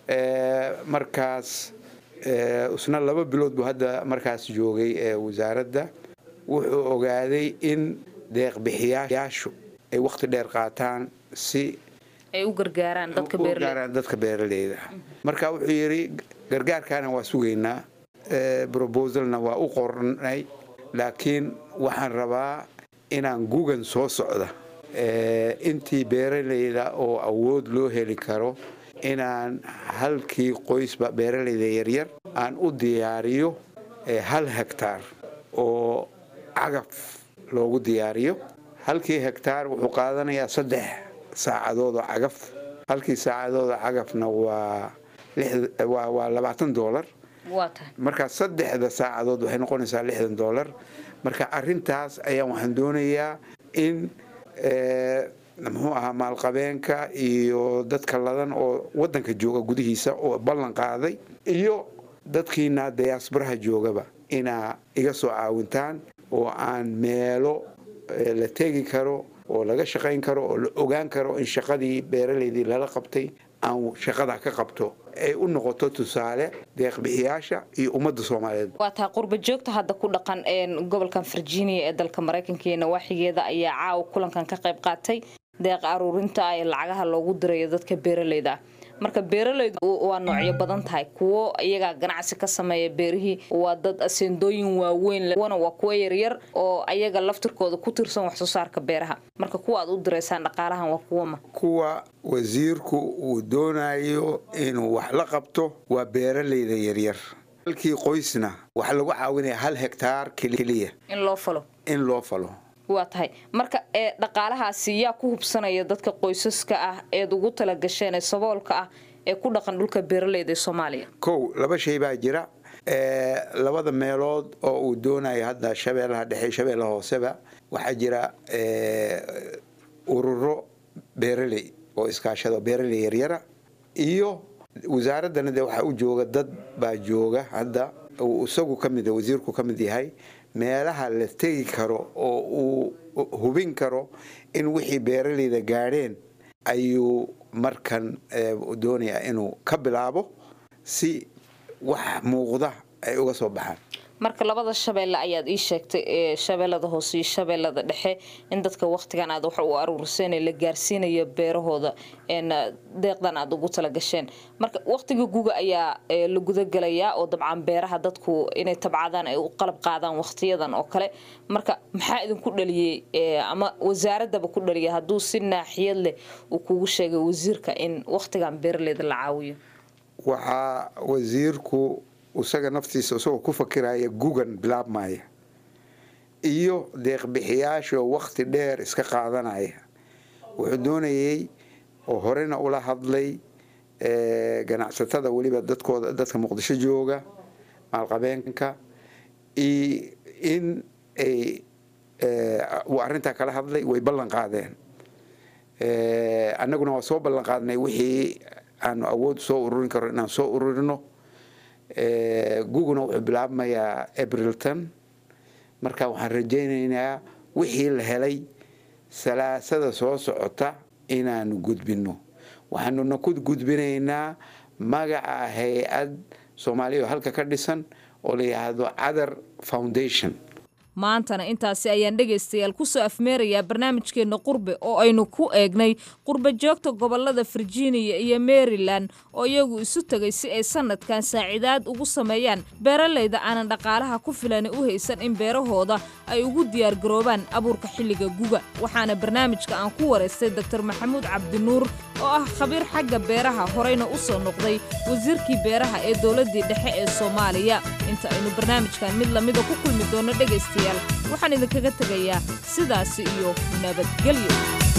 markaas isna laba bilood buu hadda markaas joogay wasaaradda wuxuu ogaaday in deeqbixiyayaashu ay wakhti dheer qaataan si ay u gargaaraan dadka gargaaraan dadka beeraleyda marka wuxuu yidhi gargaarkaana waa sugaynaa brobosalna waa u qornay laakiin waxaan rabaa inaan gugan soo socda intii beeraleyda oo awood loo heli karo inaan halkii qoysba beeraleyda yaryar aan u diyaariyo hal hektaar oo cagaf loogu diyaariyo halkii hektaar wuxuu qaadanayaa saddex saacadood oo cagaf halkii saacadood oo cagafna waa waa labaatan doolar marka saddexda saacadood waxay noqonaysaa lixdan doolar marka arintaas ayaan waxaan doonayaa in muxuu ahaa maalqabeenka iyo dadka ladan oo wadanka jooga gudihiisa oo ballan qaaday iyo dadkiina dayaasbaraha joogaba inaa iga soo caawintaan oo aan meelo la tegi karo oo laga shaqayn karo oo la ogaan karo in shaqadii beeraleydii lala qabtay aan shaqada ka qabto ay u noqoto tusaale deeqbixiyaasha iyo ummadda soomaaliyeed waa taa qurba joogta hadda ku dhaqan gobolkan virginia ee dalka maraykanka iyo nawaaxigeeda ayaa caawa kulankan ka qayb qaatay deeq aruurinta ee lacagaha loogu dirayo dadka beeraleyda ah marka beeralaydu waa noocyo badan tahay kuwo iyagaa ganacsi ka sameeya beerihii waa dad aseendooyin waaweyn kuwana waa kuwo yaryar oo ayaga laftirkooda ku tirsan wax soo saarka beeraha marka kuwa aad u diraysaan dhaqaalahan waa kuwama kuwa wasiirku uu doonayo inuu wax la qabto waa beeralayda yaryar halkii qoysna waxaa lagu caawinaya hal hektaar keliya in loo falo in loo falo waa tahay marka ee dhaqaalahaasi yaa ku hubsanaya dadka qoysaska ah eed ugu talagasheen ee saboolka ah ee ku dhaqan dhulka beeraleyda ee soomaaliya kow laba shay baa jira labada meelood oo uu doonayo hadda shabeellaha dhexe shabeellaha hooseba waxaa jira ururo beeraley oo iskaashado beeraley yaryara iyo wasaaraddana de waxaa u jooga dad baa jooga hadda uu isagu ka mid wasiirku ka mid yahay meelaha la tegi karo oo uu hubin karo in wixii beeraleyda gaadheen ayuu markan doonayaa inuu ka bilaabo si wax muuqda ay uga soo baxaan marka labada shabeelle ayaad ii sheegtay ee shabeellada hoose iyo shabeellada dhexe in dadka wakhtigan aad wax u aruuriseen ee la gaarsiinayo beerahooda deeqdan aad ugu talagasheen marka wakhtiga guga ayaa la gudagelayaa oo dabcan beeraha dadku inay tabcadaan ay u qalab qaadaan wakhtiyadan oo kale marka maxaa idinku dhaliyey ama wasaaradaba ku dhaliya hadduu si naaxiyad leh uu kugu sheegay wasiirka in wakhtigan beeraleyda la caawiyo waxaa wasiirku isaga naftiisa isagoo ku fakiraya gugan bilaabmaya iyo deeqbixiyaashoo wakhti dheer iska qaadanaya wuxuu doonayey oo horena ula hadlay ganacsatada weliba dadkooda dadka muqdisho jooga maalqabeenka in ay uu arrintaa kala hadlay way ballan qaadeen annaguna waa soo ballan qaadnay wixii aanu awood soo ururin karo inaan soo ururino guguna wuxuu bilaabmayaa abrilton marka waxaan rajaynaynaa wixii la helay salaasada soo socota inaanu gudbino waxaanuna ku gudbinaynaa magaca hay-ad soomaaliya oo halka ka dhisan oo la yidhaahdo cadar foundation maantana intaasi ayaan dhegaystayaal kusoo afmeerayaa barnaamijkeenna qurbe oo aynu ku eegnay qurba joogta gobolada virginia iyo maryland oo iyagu isu tegay si ay sanadkan saacidaad ugu sameeyaan beeraleyda aanan dhaqaalaha ku filani u haysan in beerahooda ay ugu diyaargaroobaan abuurka xilliga guga waxaana barnaamijka aan ku waraystay doktor maxamuud cabdinuur oo ah khabiir xagga beeraha horeyna u soo noqday wasiirkii beeraha ee dowladdii dhexe ee soomaaliya inta aynu barnaamijkan mid lamida ku kulmi doono dhegaystayaal waxaan idinkaga tegayaa sidaasi iyo nabadgelyo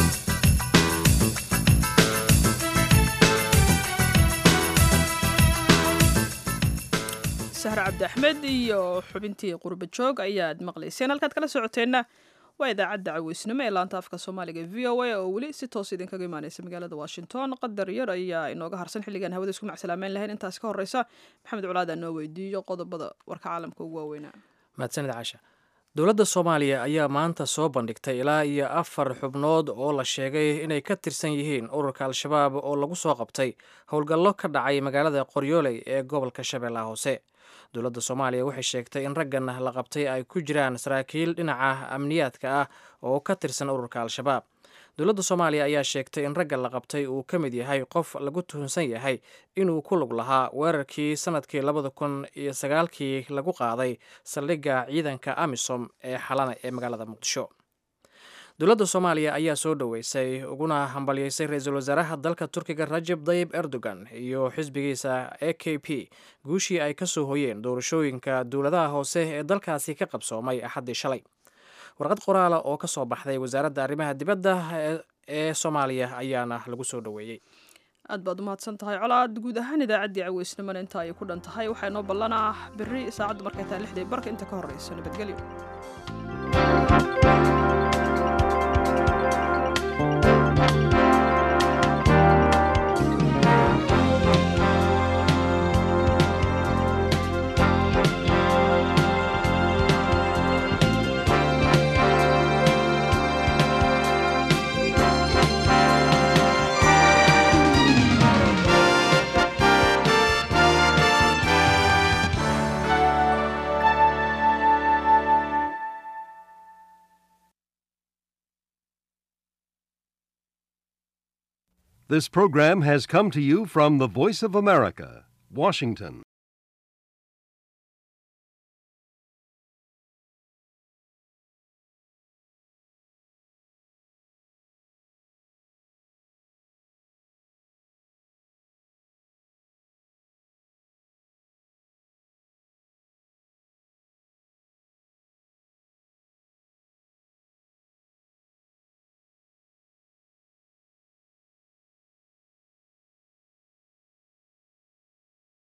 sahre cabdi axmed iyo xubintii qurba joog ayaad maqlayseen halkaad kala socoteenna waa idaacadda caweysnimo ee laanta afka soomaaliga v o a oo weli si toos idinkaga imaaneysa magaalada washington qadar yar ayaa inooga harsan xilligan hawada isku macsalaameyn lahayn intaas ka horeysa maxamed culaada noo weydiiyo qodobada warka caalamka ugu waaweynaa mahadsanid caasha dowladda soomaaliya ayaa maanta soo bandhigtay ilaa iyo afar xubnood oo la sheegay inay ka tirsan yihiin ururka al-shabaab oo lagu soo qabtay howlgallo ka dhacay magaalada qoryooley ee gobolka shabeellaha hoose dowladda soomaaliya waxay sheegtay in raggan la qabtay ay ku jiraan saraakiil dhinaca amniyaadka ah oo ka tirsan ururka al-shabaab dowladda soomaaliya ayaa sheegtay in ragga la qabtay uu ka mid yahay qof lagu tuhunsan yahay inuu ku lug lahaa weerarkii sanadkii labada kun iyo sagaalkii lagu qaaday saldhigga ciidanka amisom ee xalana ee magaalada muqdisho dowladda soomaaliya ayaa soo dhoweysay uguna hambalyeysay ra-iisul wasaaraha dalka turkiga rajeb dayib erdogan iyo xisbigiisa e k p guushii ay ka soo hoyeen doorashooyinka dowladaha hoose ee dalkaasi ka qabsoomay axaddii shalay warqad qoraala oo ka soo baxday wasaaradda arrimaha dibadda ee soomaaliya ayaana lagu soo dhoweeyey aad baad u mahadsan tahay colaad guud ahaan idaacaddii caweysnimona inta ay ku dhan tahay waxaa inoo ballanah berri saacaddu markay tahay lixdii barka inta ka horreysa nabadgelyo This program has come to you from the Voice of America, Washington.